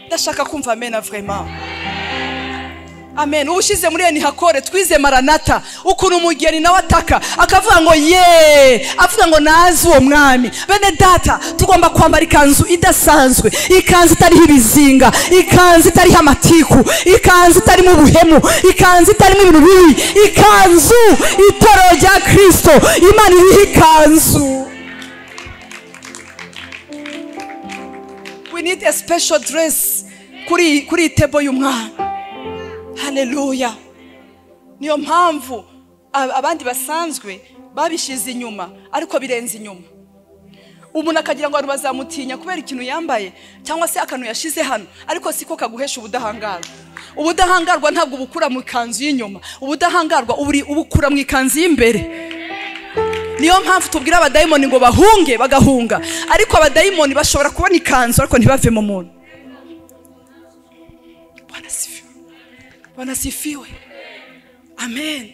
ndashaka kumva amena vrema amen uwushyize muri enihakore twize maranata ukuntu umugeni nawe ataka akavuga ngo ye avuga ngo nazi uwo mwami bene data tugomba kwambara ikanzu idasanzwe ikanzu itariho ibizinga ikanzu itariho amatiku ikanzu itarimo ubuhemu ikanzu itarimo ibintu bibi ikanzu itorero rya kirisito imana iriho ikanzu we need a special dress kuri kuri iyi tebo y'umwana haleluya niyo mpamvu ab- abandi basanzwe babishyize inyuma ariko birenze inyuma umuntu akagira ngo abantu bazamutinya kubera ikintu yambaye cyangwa se akantu yashyize hano ariko siko kaguhesha ubudahangarwa ubudahangarwa ntabwo ubukura mu ikanzu y'inyuma ubudahangarwa uburi- ubukura mu ikanzu y'imbere niyo mpamvu tubwira abadayimoni ngo bahunge bagahunga ariko abadayimoni bashobora kubona ikanzu ariko ntibave mu muntu bwana sifiwe bwana sifiwe amen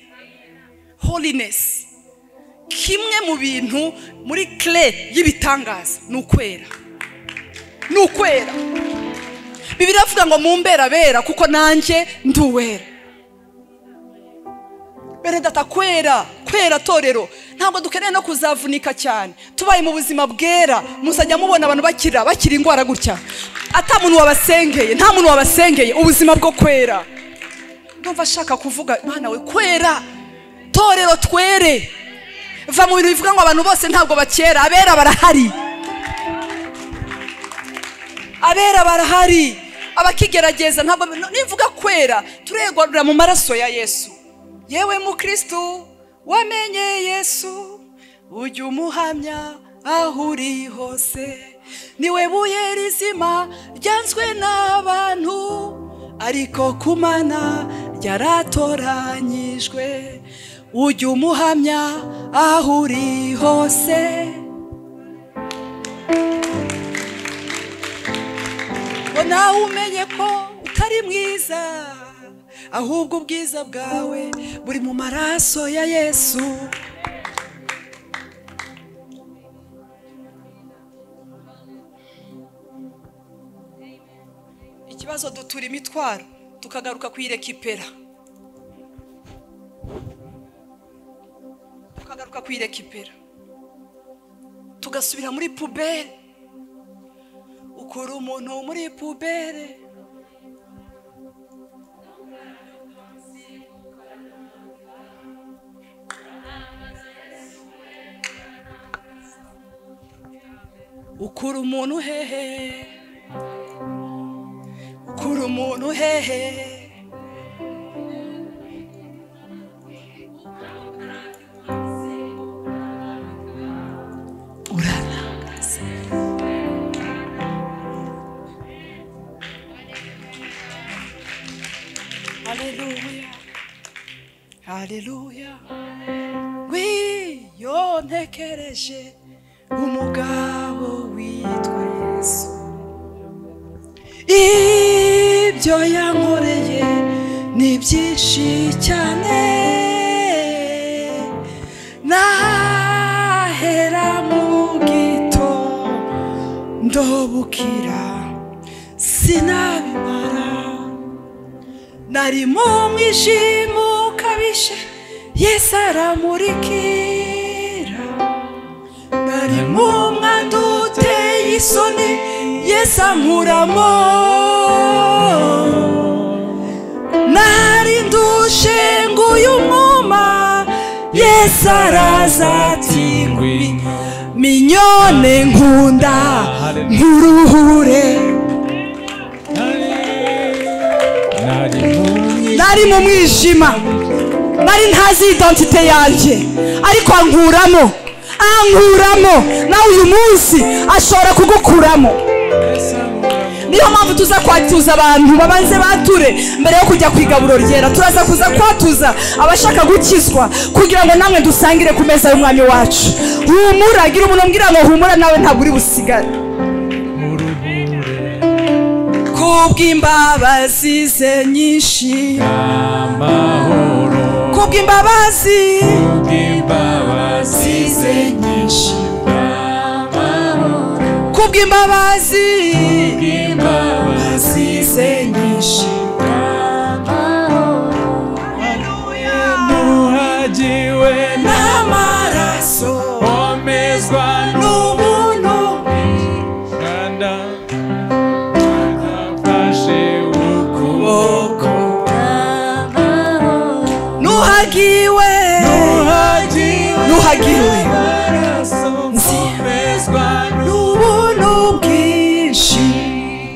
holiness kimwe mu bintu muri kire y'ibitangaza ni ukwera ni ukwera bibiri avuga ngo mu mbera bera kuko nanjye ndi uwera bene data kwera kwera torero ntabwo dukeneye no kuzavunika cyane tubaye mu buzima bwera muzajya mubona abantu bakira bakira indwara gutya ata muntu wabasengeye nta muntu wabasengeye ubuzima bwo kwera ndumva ashaka kuvuga mwana we kwera torero twere va mu bintu bivuga ngo abantu bose ntabwo bakera abera barahari abera barahari abakigerageza ntabwo nimvuga kwera turegarura mu maraso ya yesu yewe mukristu wamenye yesu ujya umuhamya aho uri hose niwe buye rizima ryanzwe n'abantu ariko ku mana ryaratoranyijwe ujya umuhamya aho uri hose ngo nawe umenye ko utari mwiza ahubwo ubwiza bwawe buri mu maraso ya yesu ikibazo dutura imitwaro tukagaruka kuyirekipera tukagaruka kuyirekipera tugasubira muri pubere ukura umuntu muri pubere ukura umuntu hehe ukura umuntu hehe urarangaza Alléluia. Alléluia. Oui, yontekereje umugabo witwa Yesu. Ibyo yankoreye ni byinshi cyane. Nahera mu gitondo bukira sinabimara nari mu mwijima ukabije yesu aramurikira nari mu mwanda uteye isoni yesu ankuramo nari ndushe nguyu mwuma yesu araza ati ngwino minyone nkunda nkuruhure nari mu mwijima nari ntazi identite yanjye ariko ankuramo ankuramo nawe uyu munsi ashobora kugukuramo niyo mpamvu tuza kwatuza abantu babanze bature mbere yo kujya ku igaburo ryera turaza kuza kwatuza abashaka gukizwa kugira ngo namwe dusangire ku meza y'umwami wacu humura gira umuntu umbwira ngo humura nawe ntabwo uri busigare kubw'imbabazi ze nyinshi amahoro kubw'imbabazi bw'imbabazi ze nyinshi kubw'imbabazi bw'imbabazi ze nyinshi nuhagiwe n'amaraso omezwa n'ubuntu n'uruganda adafashe ukuboko nuhagiwe nuhagiwe nuhagiwe amaraso omezwa n'ubuntu bwinshi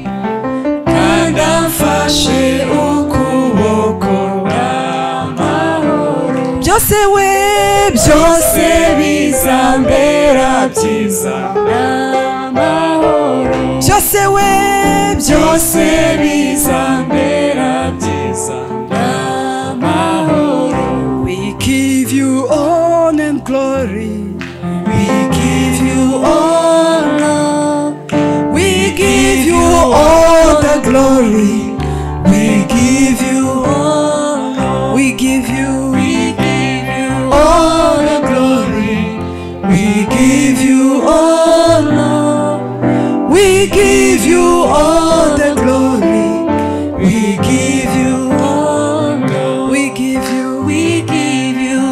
n'uruganda afashe ukuboko n'amahoro byose we byose byose bizambera byiza n'amahoro byose we byose byose bizambera byiza n'amahoro we give you honor and glory we give you honor we give you all the glory we give you honor we give you all the glory we give you honor we give you all the glory we give you honor we give you we give you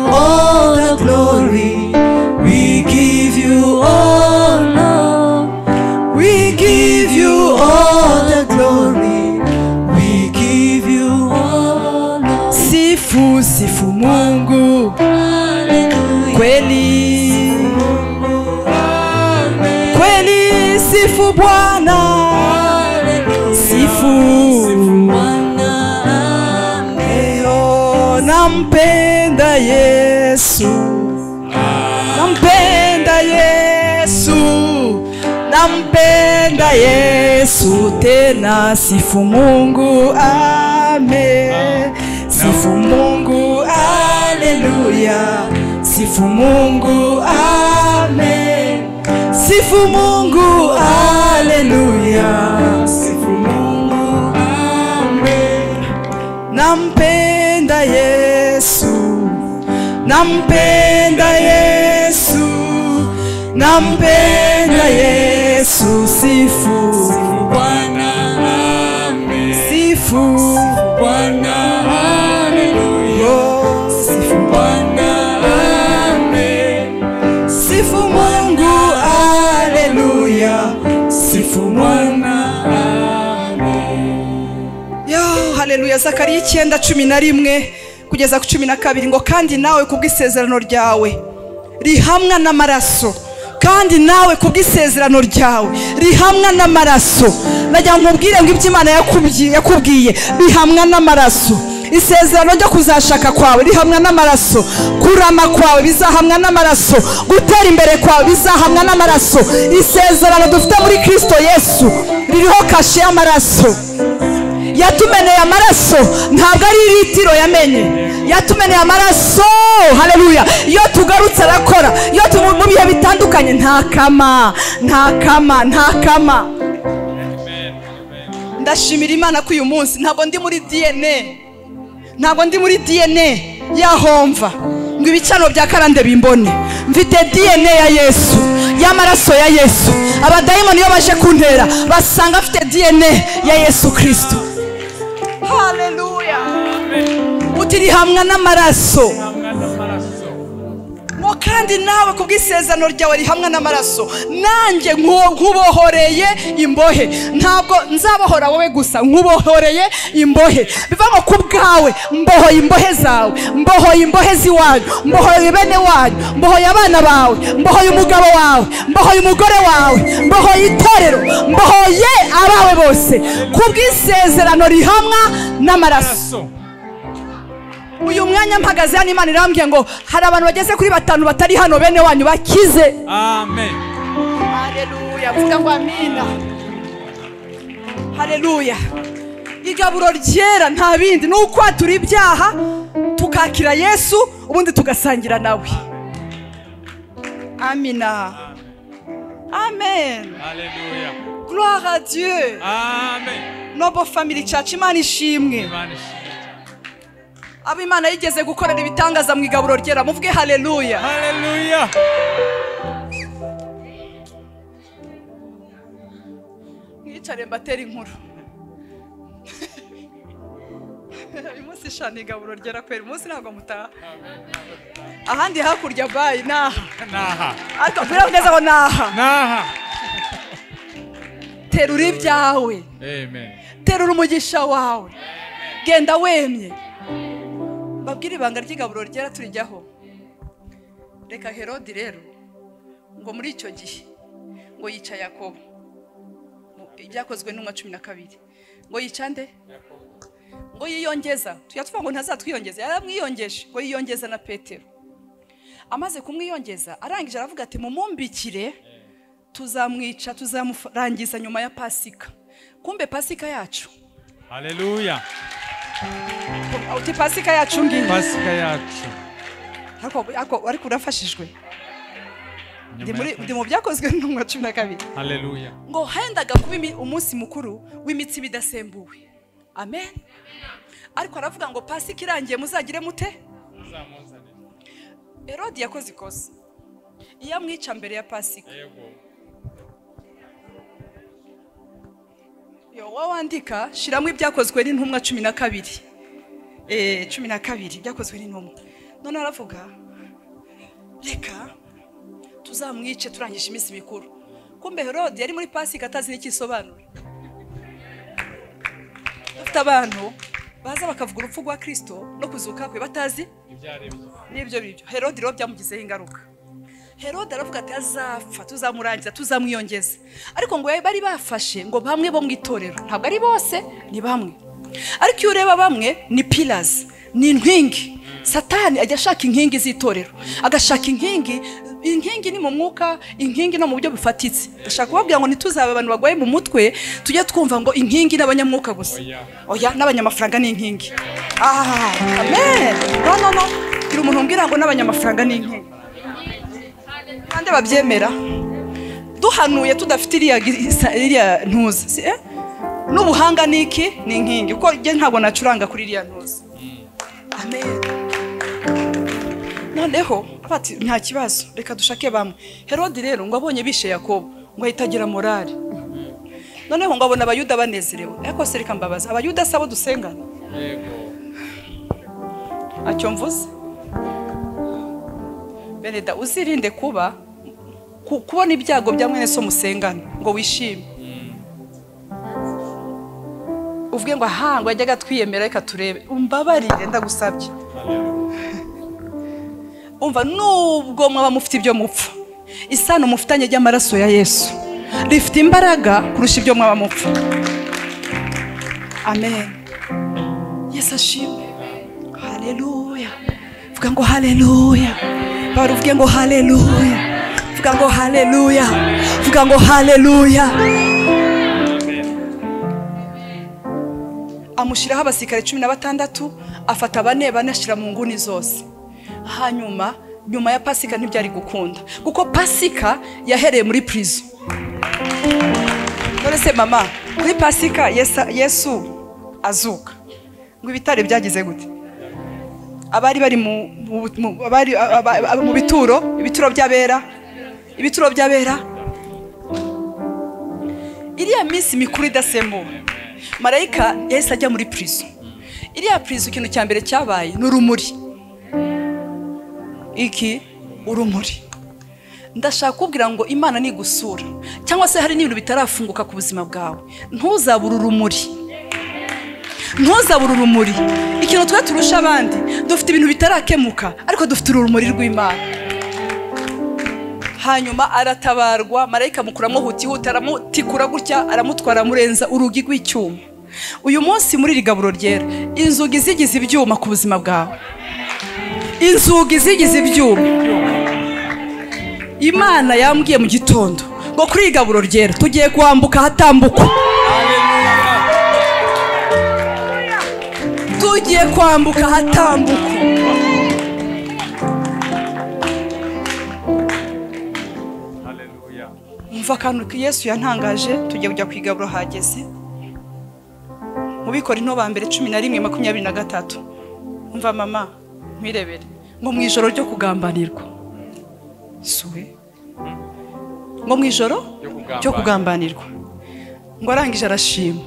sifu sifu mungu kweli kweli sifu bwana sifu eyo nampenda yesu nampenda yesu nampenda yesu tena sifu mungu ame sifu mungu aleluya sifu mungu ame sifu mungu aleluya sifu mungu ame nampenda yesu nampenda yesu nampenda yesu sifu sifu Oh, sifu sifu mungu aleluya sifu mwana yo haleluya zakariya icyenda cumi na rimwe kugeza ku cumi na kabiri ngo kandi nawe kubw'isezerano ryawe rihamwa n'amaraso kandi nawe kubw'isezerano ryawe rihamwa n'amaraso najya nkubwire ngo ibyo imana yakubyi- yakubwiye bihamwa n'amaraso isezerano ryo kuzashaka kwawe rihamwa n'amaraso kurama kwawe bizahamwa n'amaraso gutera imbere kwawe bizahamwa n'amaraso isezerano dufite muri kirisito yesu ririho kashe y'amaraso yatumeneye amaraso ntabwo ari litiro yamenye yatumeneye amaraso haleluya iyo tugarutse arakora iyo tu mu bihe bitandukanye nta kama nta kama nta kama ndashimira imana ko uyu munsi ntabwo ndi muri dna ntabwo ndi muri dna yahomva ngo ibicano bya karande bimbone mfite dna ya yesu y'amaraso ya yesu abadayimoni iyo baje kuntera basanga afite dna ya yesu kirisito haleluya uti rihamwa n'amaraso ngo kandi nawe ku bw'isezerano ryawe rihamwa n'amaraso nanjye nku- nkubohoreye imbohe ntabwo nzabohora wowe gusa nkubohoreye imbohe biva ngo ku bwawe mbohoye imbohe zawe mbohoye imbohe z'iwanyu mbohoye bene wanyu mbohoye abana bawe mbohoye umugabo wawe mbohoye umugore wawe mbohoye itorero mbohoye abawe bose ku bw'isezerano rihamwa n'amaraso uyu mwanya mpagaze hano imana irambwiye ngo hari abantu bageze kuri batanu batari hano bene wanyu bakize amen haleluya vuga ngo amina haleluya igaburo ryera nta bindi ni ukwatura ibyaha tukakira yesu ubundi tugasangira nawe amina amen haleluya gloire à dieu amen noble family church imana ishimwe imana ishimwe abo imana yigeze gukorera ibitangaza mu igaburo ryera muvuge haleluya haleluya mwicare mbatera inkuru uyu munsi shana igaburo ryera kwera umunsi ntabwo mutaha ahandi hakurya bayi naha naha atubwira neza ngo naha naha terura ibyawe amen terura umugisha wawe genda wemye babwire ibanga ry'igaburo ryera turijyaho reka herodi rero ngo muri icyo gihe ngo yica yakobo Mu- ibyakozwe n'umwa cumi na kabiri ngo yica nde ngo yiyongeza tujya tuvuga ngo ntazatwiyongeza yaramwiyongeje ngo yiyongeza na petero amaze kumwiyongeza arangije aravuga ati mumumbikire tuzamwica tuzamurangiza nyuma ya pasika kumbe pasika yacu haleluya uti pasika yacu ngiyi pasika yacu ariko ariko- ariko urafashijwe ndi muri- Nyuma ya- ndi mu byakozwe n'umwa cumi na kabiri haleluya ngo hendaga kuba imi- umunsi mukuru w'imitsima idasembuwe amen ariko aravuga ngo pasika irangiye muzagire mute herodi yakoze ikosa iyo amwica mbere ya pasika yo wowe wandika shyiramo ibyakozwe n'intumwa cumi na kabiri Eh, cumi na kabiri ibyakozwe n'intumwa none aravuga reka tuzamwice turangije iminsi mikuru kumbe herode yari muri pasika atazi n'icyo isobanura dufite abantu baza bakavuga urupfu rwa kirisito no kuzuka kwe batazi n'ibyo bibyo herode rero byamugizeho ingaruka herode aravuga ati azapfa tuzamurangiza tuzamwiyongeza ariko ngo bari bafashe ngo bamwe bo mu itorero ntabwo ari bose ni bamwe ariko iyo ureba bamwe ni pirazi ni inkingi satani ajya ashaka inkingi z'itorero agashaka inkingi inkingi ni mu mwuka inkingi no mu buryo bufatitse ndashaka kubabwira ngo ntituzabe abantu barwaye mu mutwe tujye twumva ngo inkingi n'abanyamwuka gusa oya n'abanyamafaranga ni inkingi aha amen no no no gira umuntu umbwira ngo n'abanyamafaranga ni inkingi kandi babyemera duhanuye tudafite iriya gisa- iriya ntuza si- eh? n'ubuhanga ni iki ni inkingi kuko njye ntabwo nacuranga kuri iriya ntuza amen noneho bati nta kibazo reka dushake bamwe herode rero ngo abonye bishe yakobo ngo ahita agira morali noneho ngo abona abayuda banezerewe ariko se reka mbabaza abayuda si abo dusengana ntacyo mvuze beneda uzirinde kuba ku- kubona ibyago bya mwene so musengana ngo wishime uvuge ngo aha ngo yajyaga twiyemera reka turebe umbabarire ndagusabye umva nubwo mwaba mufite ibyo mupfa isano mufitanye ry'amaraso ya yesu rifite imbaraga kurusha ibyo mwaba mupfa amen yesu ashimwe haleluya vuga ngo haleluya bara uvuge ngo haleluya vuga ngo haleluya vuga ngo haleluya amushyiraho abasirikare cumi na batandatu afata bane bane ashyira mu nguni zose hanyuma nyuma ya pasika ntibyari gukunda kuko pasika yahereye muri prison none se mama kuri pasika Yesu- yesu azuka ngo ibitare byagize gute abari bari mu, mu, mu, abari, aba- aba- mu bituro ibituro by'abera ibituro by'abera iriya minsi mikuru idasembuwe marayika yahise ajya muri prison iriya prison ikintu cya mbere cyabaye ni urumuri iki urumuri ndashaka kubwira ngo imana nigusura cyangwa se hari n'ibintu bitarafunguka ku buzima bwawe ntuzabure urumuri ntuzabure urumuri ikintu twe turusha abandi dufite ibintu bitarakemuka ariko dufite urumuri rw'imana hanyuma aratabarwa marayika mukuramo hutihuta aramutikura gutya aramutwara amurenza urugi rw'icyuma uyu munsi muri iri gaburo ryera inzugi zigize ibyuma ku buzima bwawe inzugi zigize ibyuma imana yambwiye mu gitondo ngo kuri iri gaburo ryera tugiye kwambuka ahatambukwa tugiye kwambuka ahatambukwa umva akantu yesu yantangaje tugiye kujya ku igaburo hageze mu bikora into ba mbere cumi na rimwe makumyabiri na gatatu umva mama ntwirebere ngo mu ijoro ryo kugambanirwa suwe ngo mu ijoro ryo kugambanirwa ngo arangije arashima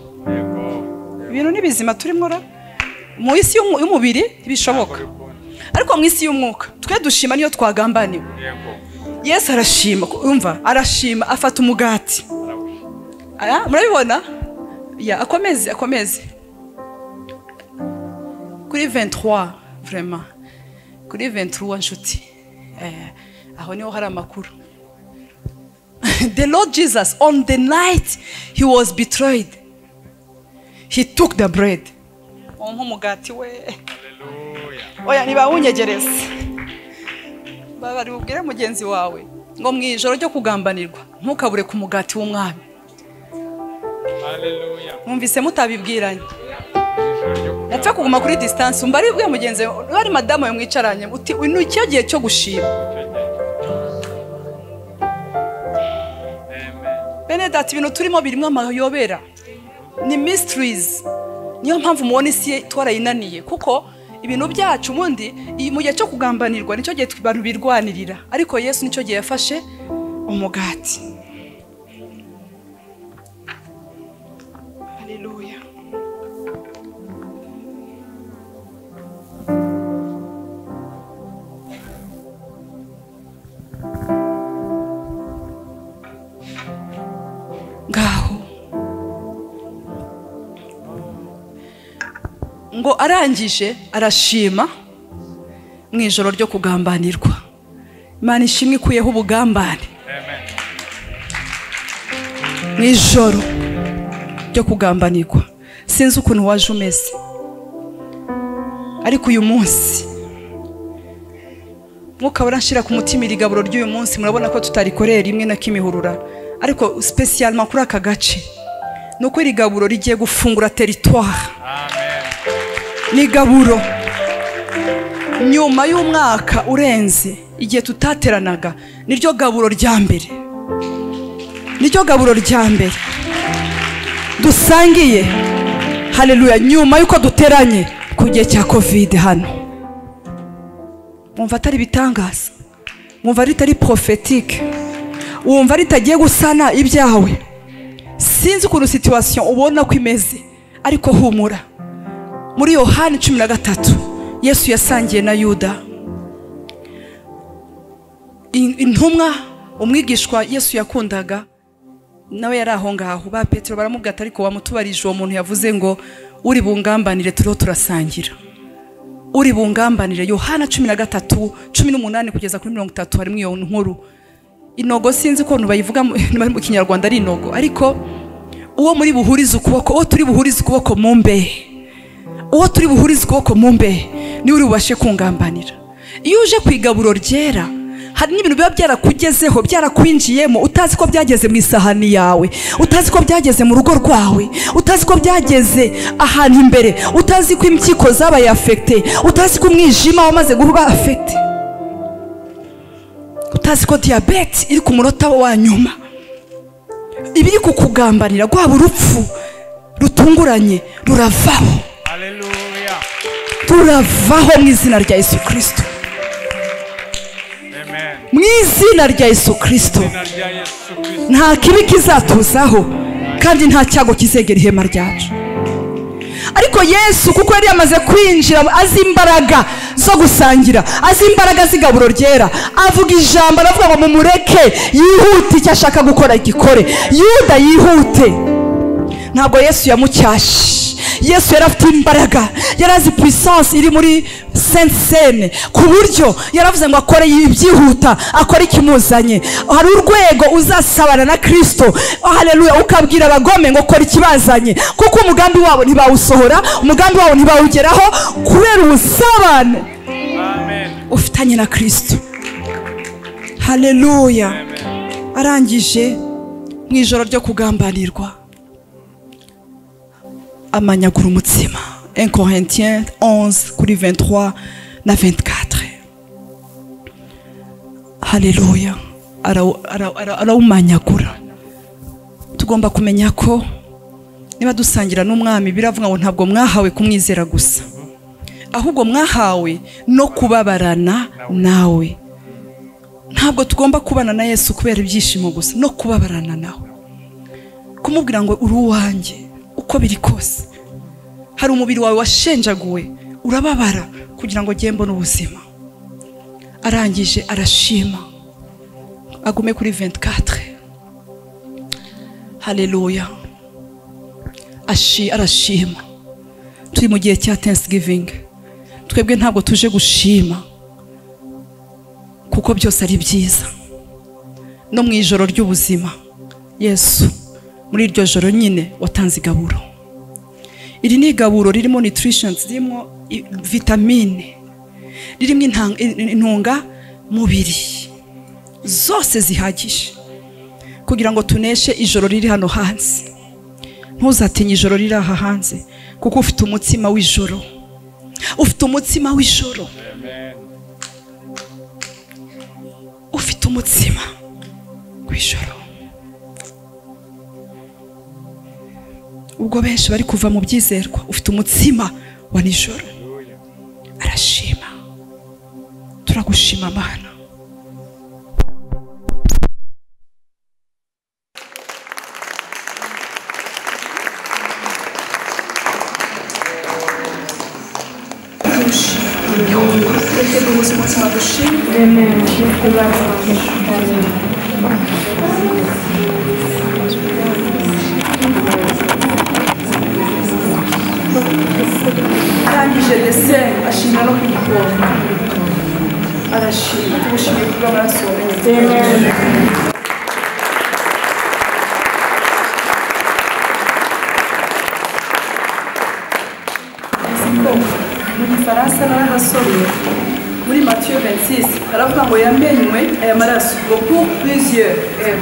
ibintu ni bizima turimo ra mu isi y'umu- y'umubiri ntibishoboka ariko mu isi y'umwuka twe dushima niyo twagambaniwe yesu arashima umva arashima afata umugati Aya, murabibona Ya, akomeze akomeze kuri 23 vraiment kuri 23 nshuti eh, aho niho hari amakuru the lord jesus on the night he was betrayed he took the bread umpa umugati we oya ntibawunyegereze babari bubwire mugenzi wawe ngo mu ijoro ryo kugambanirwa ntukabure ku mugati w'umwami mwumvise mutabibwiranye napfa kuguma kuri disitansi umva ari bwe mugenzi wawe niba ari madamu we mwicaranye uti "Uyu ni icyo gihe cyo gushima benedati ibintu turimo birimo amayobera ni mysteries niyo mpamvu mubona isi ye twarayinaniye kuko ibintu byacu ubundi iyi- mu gihe cyo kugambanirwa nicyo gihe abantu birwanirira ariko yesu nicyo gihe yafashe umugati haleluya ngaho ngo arangije arashima mu ijoro ryo kugambanirwa imana ishimwe ikuyeho ubugambane mu ijoro ryo kugambanirwa sinzi ukuntu waje umeze ariko uyu munsi mwuka urashira ku mutima iri gaburo ry'uyu munsi murabona ko tutarikorera rimwe na kimihurura ariko sipesiyalima kuri aka gace ni uko iri gaburo rigiye gufungura teritwari ni gaburo nyuma y'umwaka urenze igihe tutateranaga niryo gaburo rya mbere niryo gaburo rya mbere dusangiye hareruya nyuma y'uko duteranye ku gihe cya kovide hano wumva atari ibitangaza wumva ritari porofetike wumva ritagiye gusana ibyawe sinzi ukuntu situwasiyo ubona ko imeze ariko humura muri yohani cumi na gatatu yesu yasangiye na yuda In- intumwa umwigishwa yesu yakundaga nawe yari aho ngaho ba petero baramubwira ati ariko wamutubarije uwo muntu yavuze ngo uri bungambanire turiho turasangira uri bungambanire yohana cumi na gatatu cumi n'umunani kugeza kuri mirongo itatu harimo iyo nkuru inogo sinzi ko abantu bayivuga mu- mu kinyarwanda ari inogo ariko uwo muri buhurize ukuboko uwo turi buhurize ukuboko mu mbehe uwo turi buhurize ukuboko mu mbehe niwe uri bubashe kungambanira iyo uje ku igaburo ryera hari n'ibintu biba byarakugezeho byarakwinjiyemo utazi ko byageze mu isahani yawe utazi ko byageze mu rugo rwawe utazi ko byageze ahantu imbere utazi ko impyiko zabaye afekite utazi ko umwijima wamaze guba afekite utazi ko diyabete iri ku munota wa nyuma ibiri kukugambanira rwaba urupfu rutunguranye ruravaho Hallelujah. turavaho mu izina rya yesu kirisito Amen. mu izina rya yesu kirisito Izina rya Yesu Kristo. nta kibi kizatuzaho kandi nta cyago kizegera ihema ryacu ariko yesu kuko yari yamaze kwinjira azi imbaraga zo gusangira azi imbaraga z'igaburo ryera avuga ijambo aravuga ngo mumureke yihute icyo ashaka gukora gikore yuda yihute ntabwo yesu yamucyashe yesu yari afite imbaraga yari azi puissance iri muri sainte sene ku buryo yari avuze ngo akore ibyihuta akore ikimuzanye hari urwego uzasabana na kirisito haleluya ukabwira abagome ngo kora ikibazanye kuko umugambi wabo ntibawusohora umugambi wabo ntibawugeraho kubera ubusabane Amen. ufitanye na kirisito haleluya arangije mu ijoro ryo kugambanirwa amanyagura umutsima 1 Corinthiens 11 kuri 23 na 24 haleluya arawu- arawu- arawu- arawumanyagura tugomba kumenya ko niba dusangira n'umwami biravuga ngo ntabwo mwahawe kumwizera gusa ahubwo mwahawe no kubabarana nawe ntabwo tugomba kubana na yesu kubera ibyishimo gusa no kubabarana nawe kumubwira ngo uri uwanjye uko biri kose hari umubiri wawe washenjaguwe urababara kugira ngo ugende mbone ubuzima arangije arashima agume kuri 24 haleluya Ashi- arashima turi mu gihe cya thanksgiving twebwe ntabwo tuje gushima kuko byose ari byiza no mu ijoro ry'ubuzima yesu muri iryo joro nyine watanze igaburo iri ni igaburo ririmo nutritions ririmo i- vitamine ririmo intan- in- intungamubiri zose zihagije kugira ngo tuneshe ijoro riri hano hanze ntuzatinye ijoro riri aha hanze kuko ufite umutsima w'ijoro ufite umutsima w'ijoro ufite umutsima w'ijoro ubwo benshi bari kuva mu byizerwa ufite umutsima wa nijoro arashima turagushima mana arangije ndetse ashima no kwikunda arashima ubushimire bw'amaraso wamenye ko muri faransa narahasomye muri matiyo 26 aravuga ngo yamenywe aya maraso ngo pour plusieurs Eh,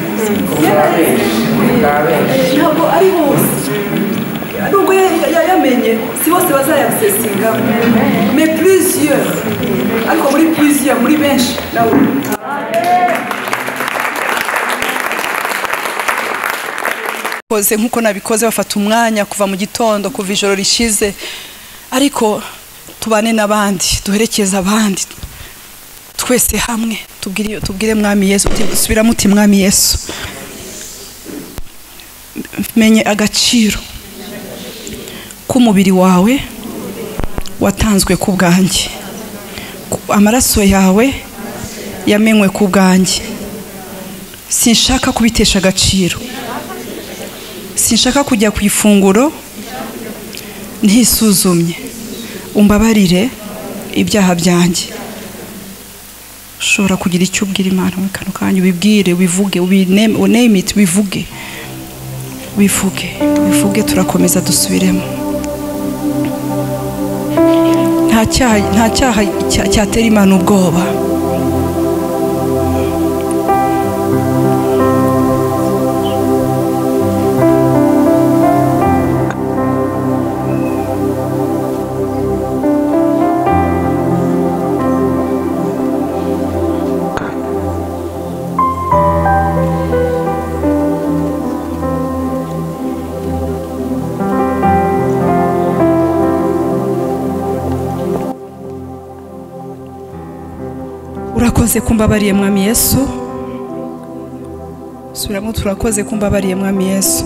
yari- eh, ntabwo ari hose nubwo ya- ya- yayamenye si bose bazayasesingaho mais plusieurs ariko muri plusieurs muri benshi nawe koze nk'uko nabikoze bafata umwanya kuva mu gitondo kuva ijoro rishize ariko tubane n'abandi duherekeze abandi twese hamwe tubwire tubwire mwami yesu subiramo uti mwami yesu menye agaciro k'umubiri wawe watanzwe ku bwanjye Ku- amaraso yawe yamenywe ku bwanjye sinshaka kubitesha agaciro sinshaka kujya ku ifunguro ntisuzumye umbabarire ibyaha byanjye ushobora kugira icyo ubwira imana mu kanwa kanjye ubibwire ubivuge ubineme- uname it ubivuge wivuge wivuge turakomeza dusubiremo nta cyaha nta cyaha cya- cyatera imana ubwoba urakoze kumbabariye mwami yesu subiramo turakoze kumbabariye mwami yesu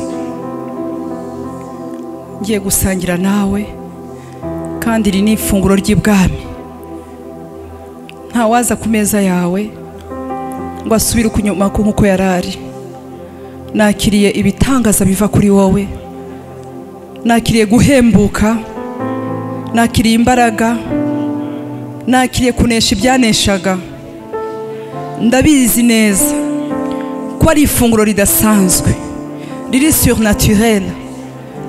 ngiye gusangira nawe kandi iri ni ifunguro ry'ibwami ntawaza ku meza yawe ngo asubire inyuma ku nk'uko yari ari nakiriye ibitangaza biva kuri wowe nakiriye guhembuka nakiriye imbaraga nakiriye kunesha ibyaneshaga ndabizi neza ko ari ifunguro ridasanzwe riri surnaturere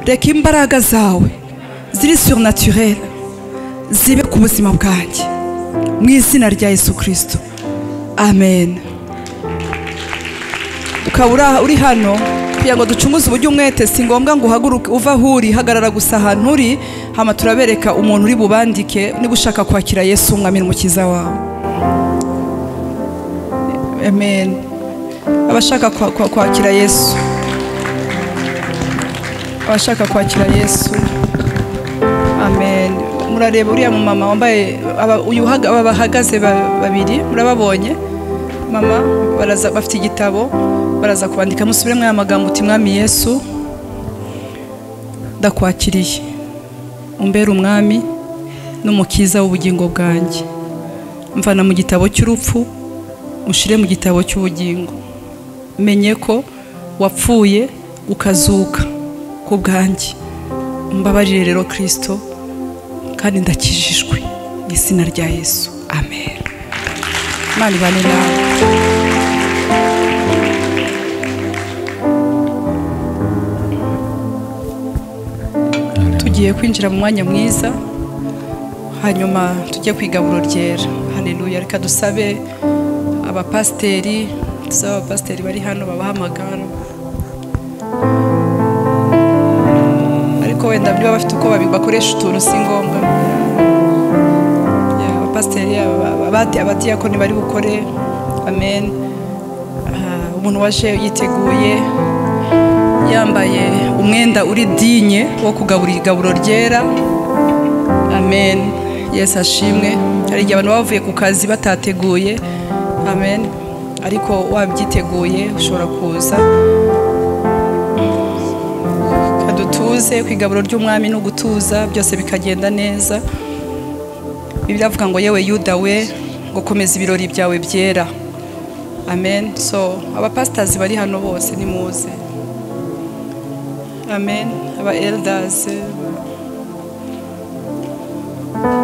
reka imbaraga zawe ziri surnaturere zibe ku buzima bwanjye mu izina rya yesu kirisito amen ukaba uri- uri hano kugira ngo ducunguze uburyo umwete si ngombwa ngo uhaguruke uva aho uri hagarara gusa ahantu uri hama turabereka umuntu uri bubandike niba ushaka kwakira yesu umwami n'umukiza wawe amen abashaka kwa- kwa- kwakira yesu abashaka kwakira yesu amen murareba uriya mumama wambaye aba- uyu uhaga- aba bahagaze ba- babiri murababonye mama baraza bafite igitabo baraza kwandika musubiremo aya magambo uti mwami yesu ndakwakiriye umbere umwami n'umukiza w'ubugingo bwanjye mvana mu gitabo cy'urupfu ushire mu gitabo cy'ubugingo menye ko wapfuye ukazuka ku bwanjye mbabarire rero kirisito kandi ndakijijwe mu izina rya yesu amen imana ibane nawe tugiye kwinjira mu mwanya mwiza hanyuma tujye ku igaburo ryera hareruya reka dusabe abapasiteri dusabe abapasiteri bari hano babahamagara ariko wenda niba bafite uko babi- bakoresha utuntu si ngombwa Ya, abapasiteri aba- abati- abadiyakoni bari bukore amen Ah, umuntu waje yiteguye yambaye umwenda uri dinye wo kugaburira igaburo ryera amen yesu ashimwe hari igihe abantu baba bavuye ku kazi batateguye amen ariko wabyiteguye ushobora kuza kadutuze ku igaburo ry'umwami no gutuza byose bikagenda neza biravuga ngo yewe yuda we ngo komeza ibirori byawe byera amen so abapasitazi bari hano bose nimuze amen aba elders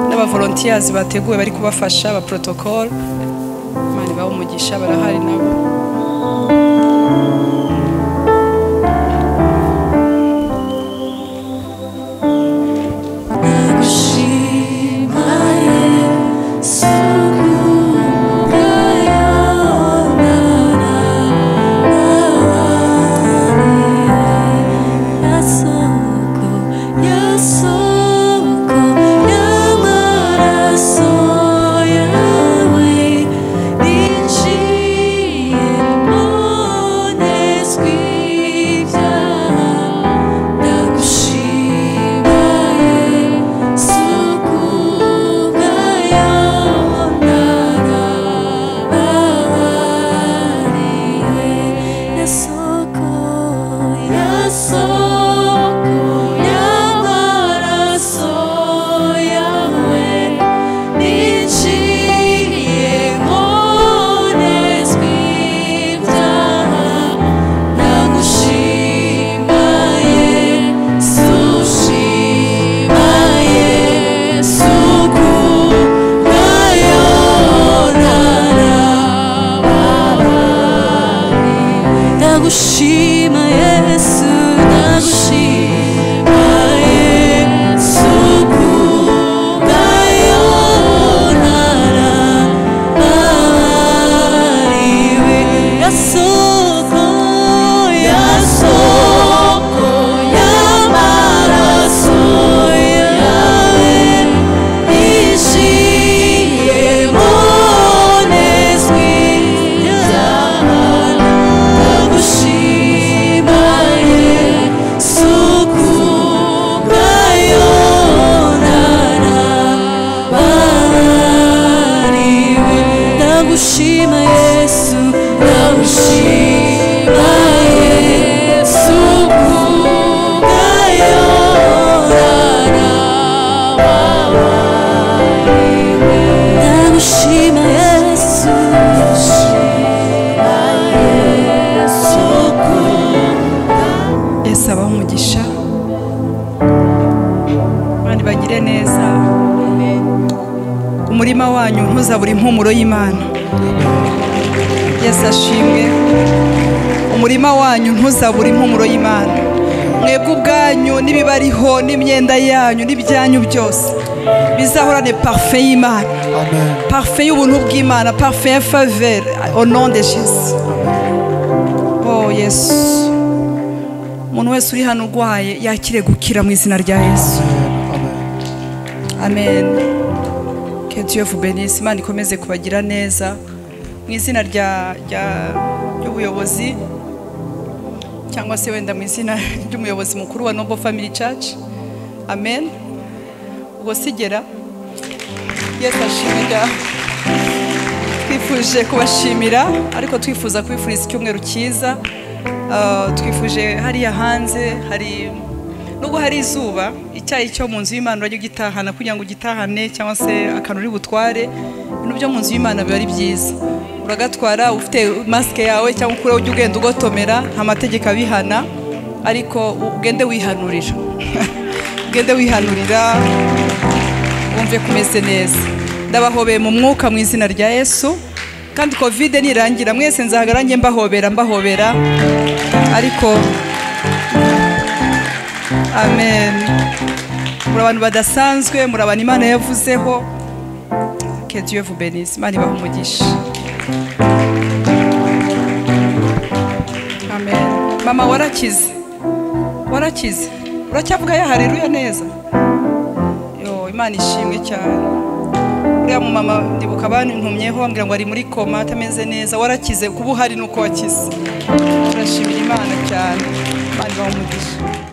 n'aba volunteers bateguwe bari kubafasha aba protocol imana ibahe umugisha barahari nabo yesu abahe umugisha abandi bagire neza umurima wanyu ntuzabure impumuro y'imana yesu ashimwe umurima wanyu ntuzabure impumuro y'imana mwebwe ubwanyu n'ibibariho n'imyenda yanyu n'ibyanyu byose bizahorane parufe y'imana parufe y'ubuntu bw'imana parufe ya favere ononde jesu oh yesu umuntu wese uri hano urwaye yakire gukira mu izina rya yesu amen ketiyofu benisi imana ikomeze kubagira neza mu izina rya rya- ry'ubuyobozi cyangwa se wenda mu izina ry'umuyobozi mukuru wa nobo family church amen ubwo sigera yesu ashimira twifuje kubashimira ariko twifuza kubifuriza icyumweru cyiza Ah, twifuje hariya hanze hari nubwo hari izuba icyayi cyo mu nzu y'imana urajya ugitahana kugira ngo ugitahane cyangwa se akantu uri butware ibintu byo mu nzu y'imana biba ari byiza uragatwara ufite masike yawe cyangwa ukureho ujya ugenda ugotomera nta mategeko abihana ariko u- ugende wihanurira ugende wihanurira wumve kumeze neza ndabahobeye mu mwuka mu izina rya yesu kandi kovide nirangira mwese nzahagara njye mbahobera mbahobera ariko amen muri abantu badasanzwe muri abantu imana yavuzeho que dieu vous benisse imana ibaha umugisha amen mama warakize warakize uracyavuga ya haleluya neza yo imana ishimwe cyane uriya mumama ndibuka bantumyeho bambwira ngo ari muri koma atameze neza warakize kuba uhari nuko wakize turashimira imana cyane imana ibaha umugisha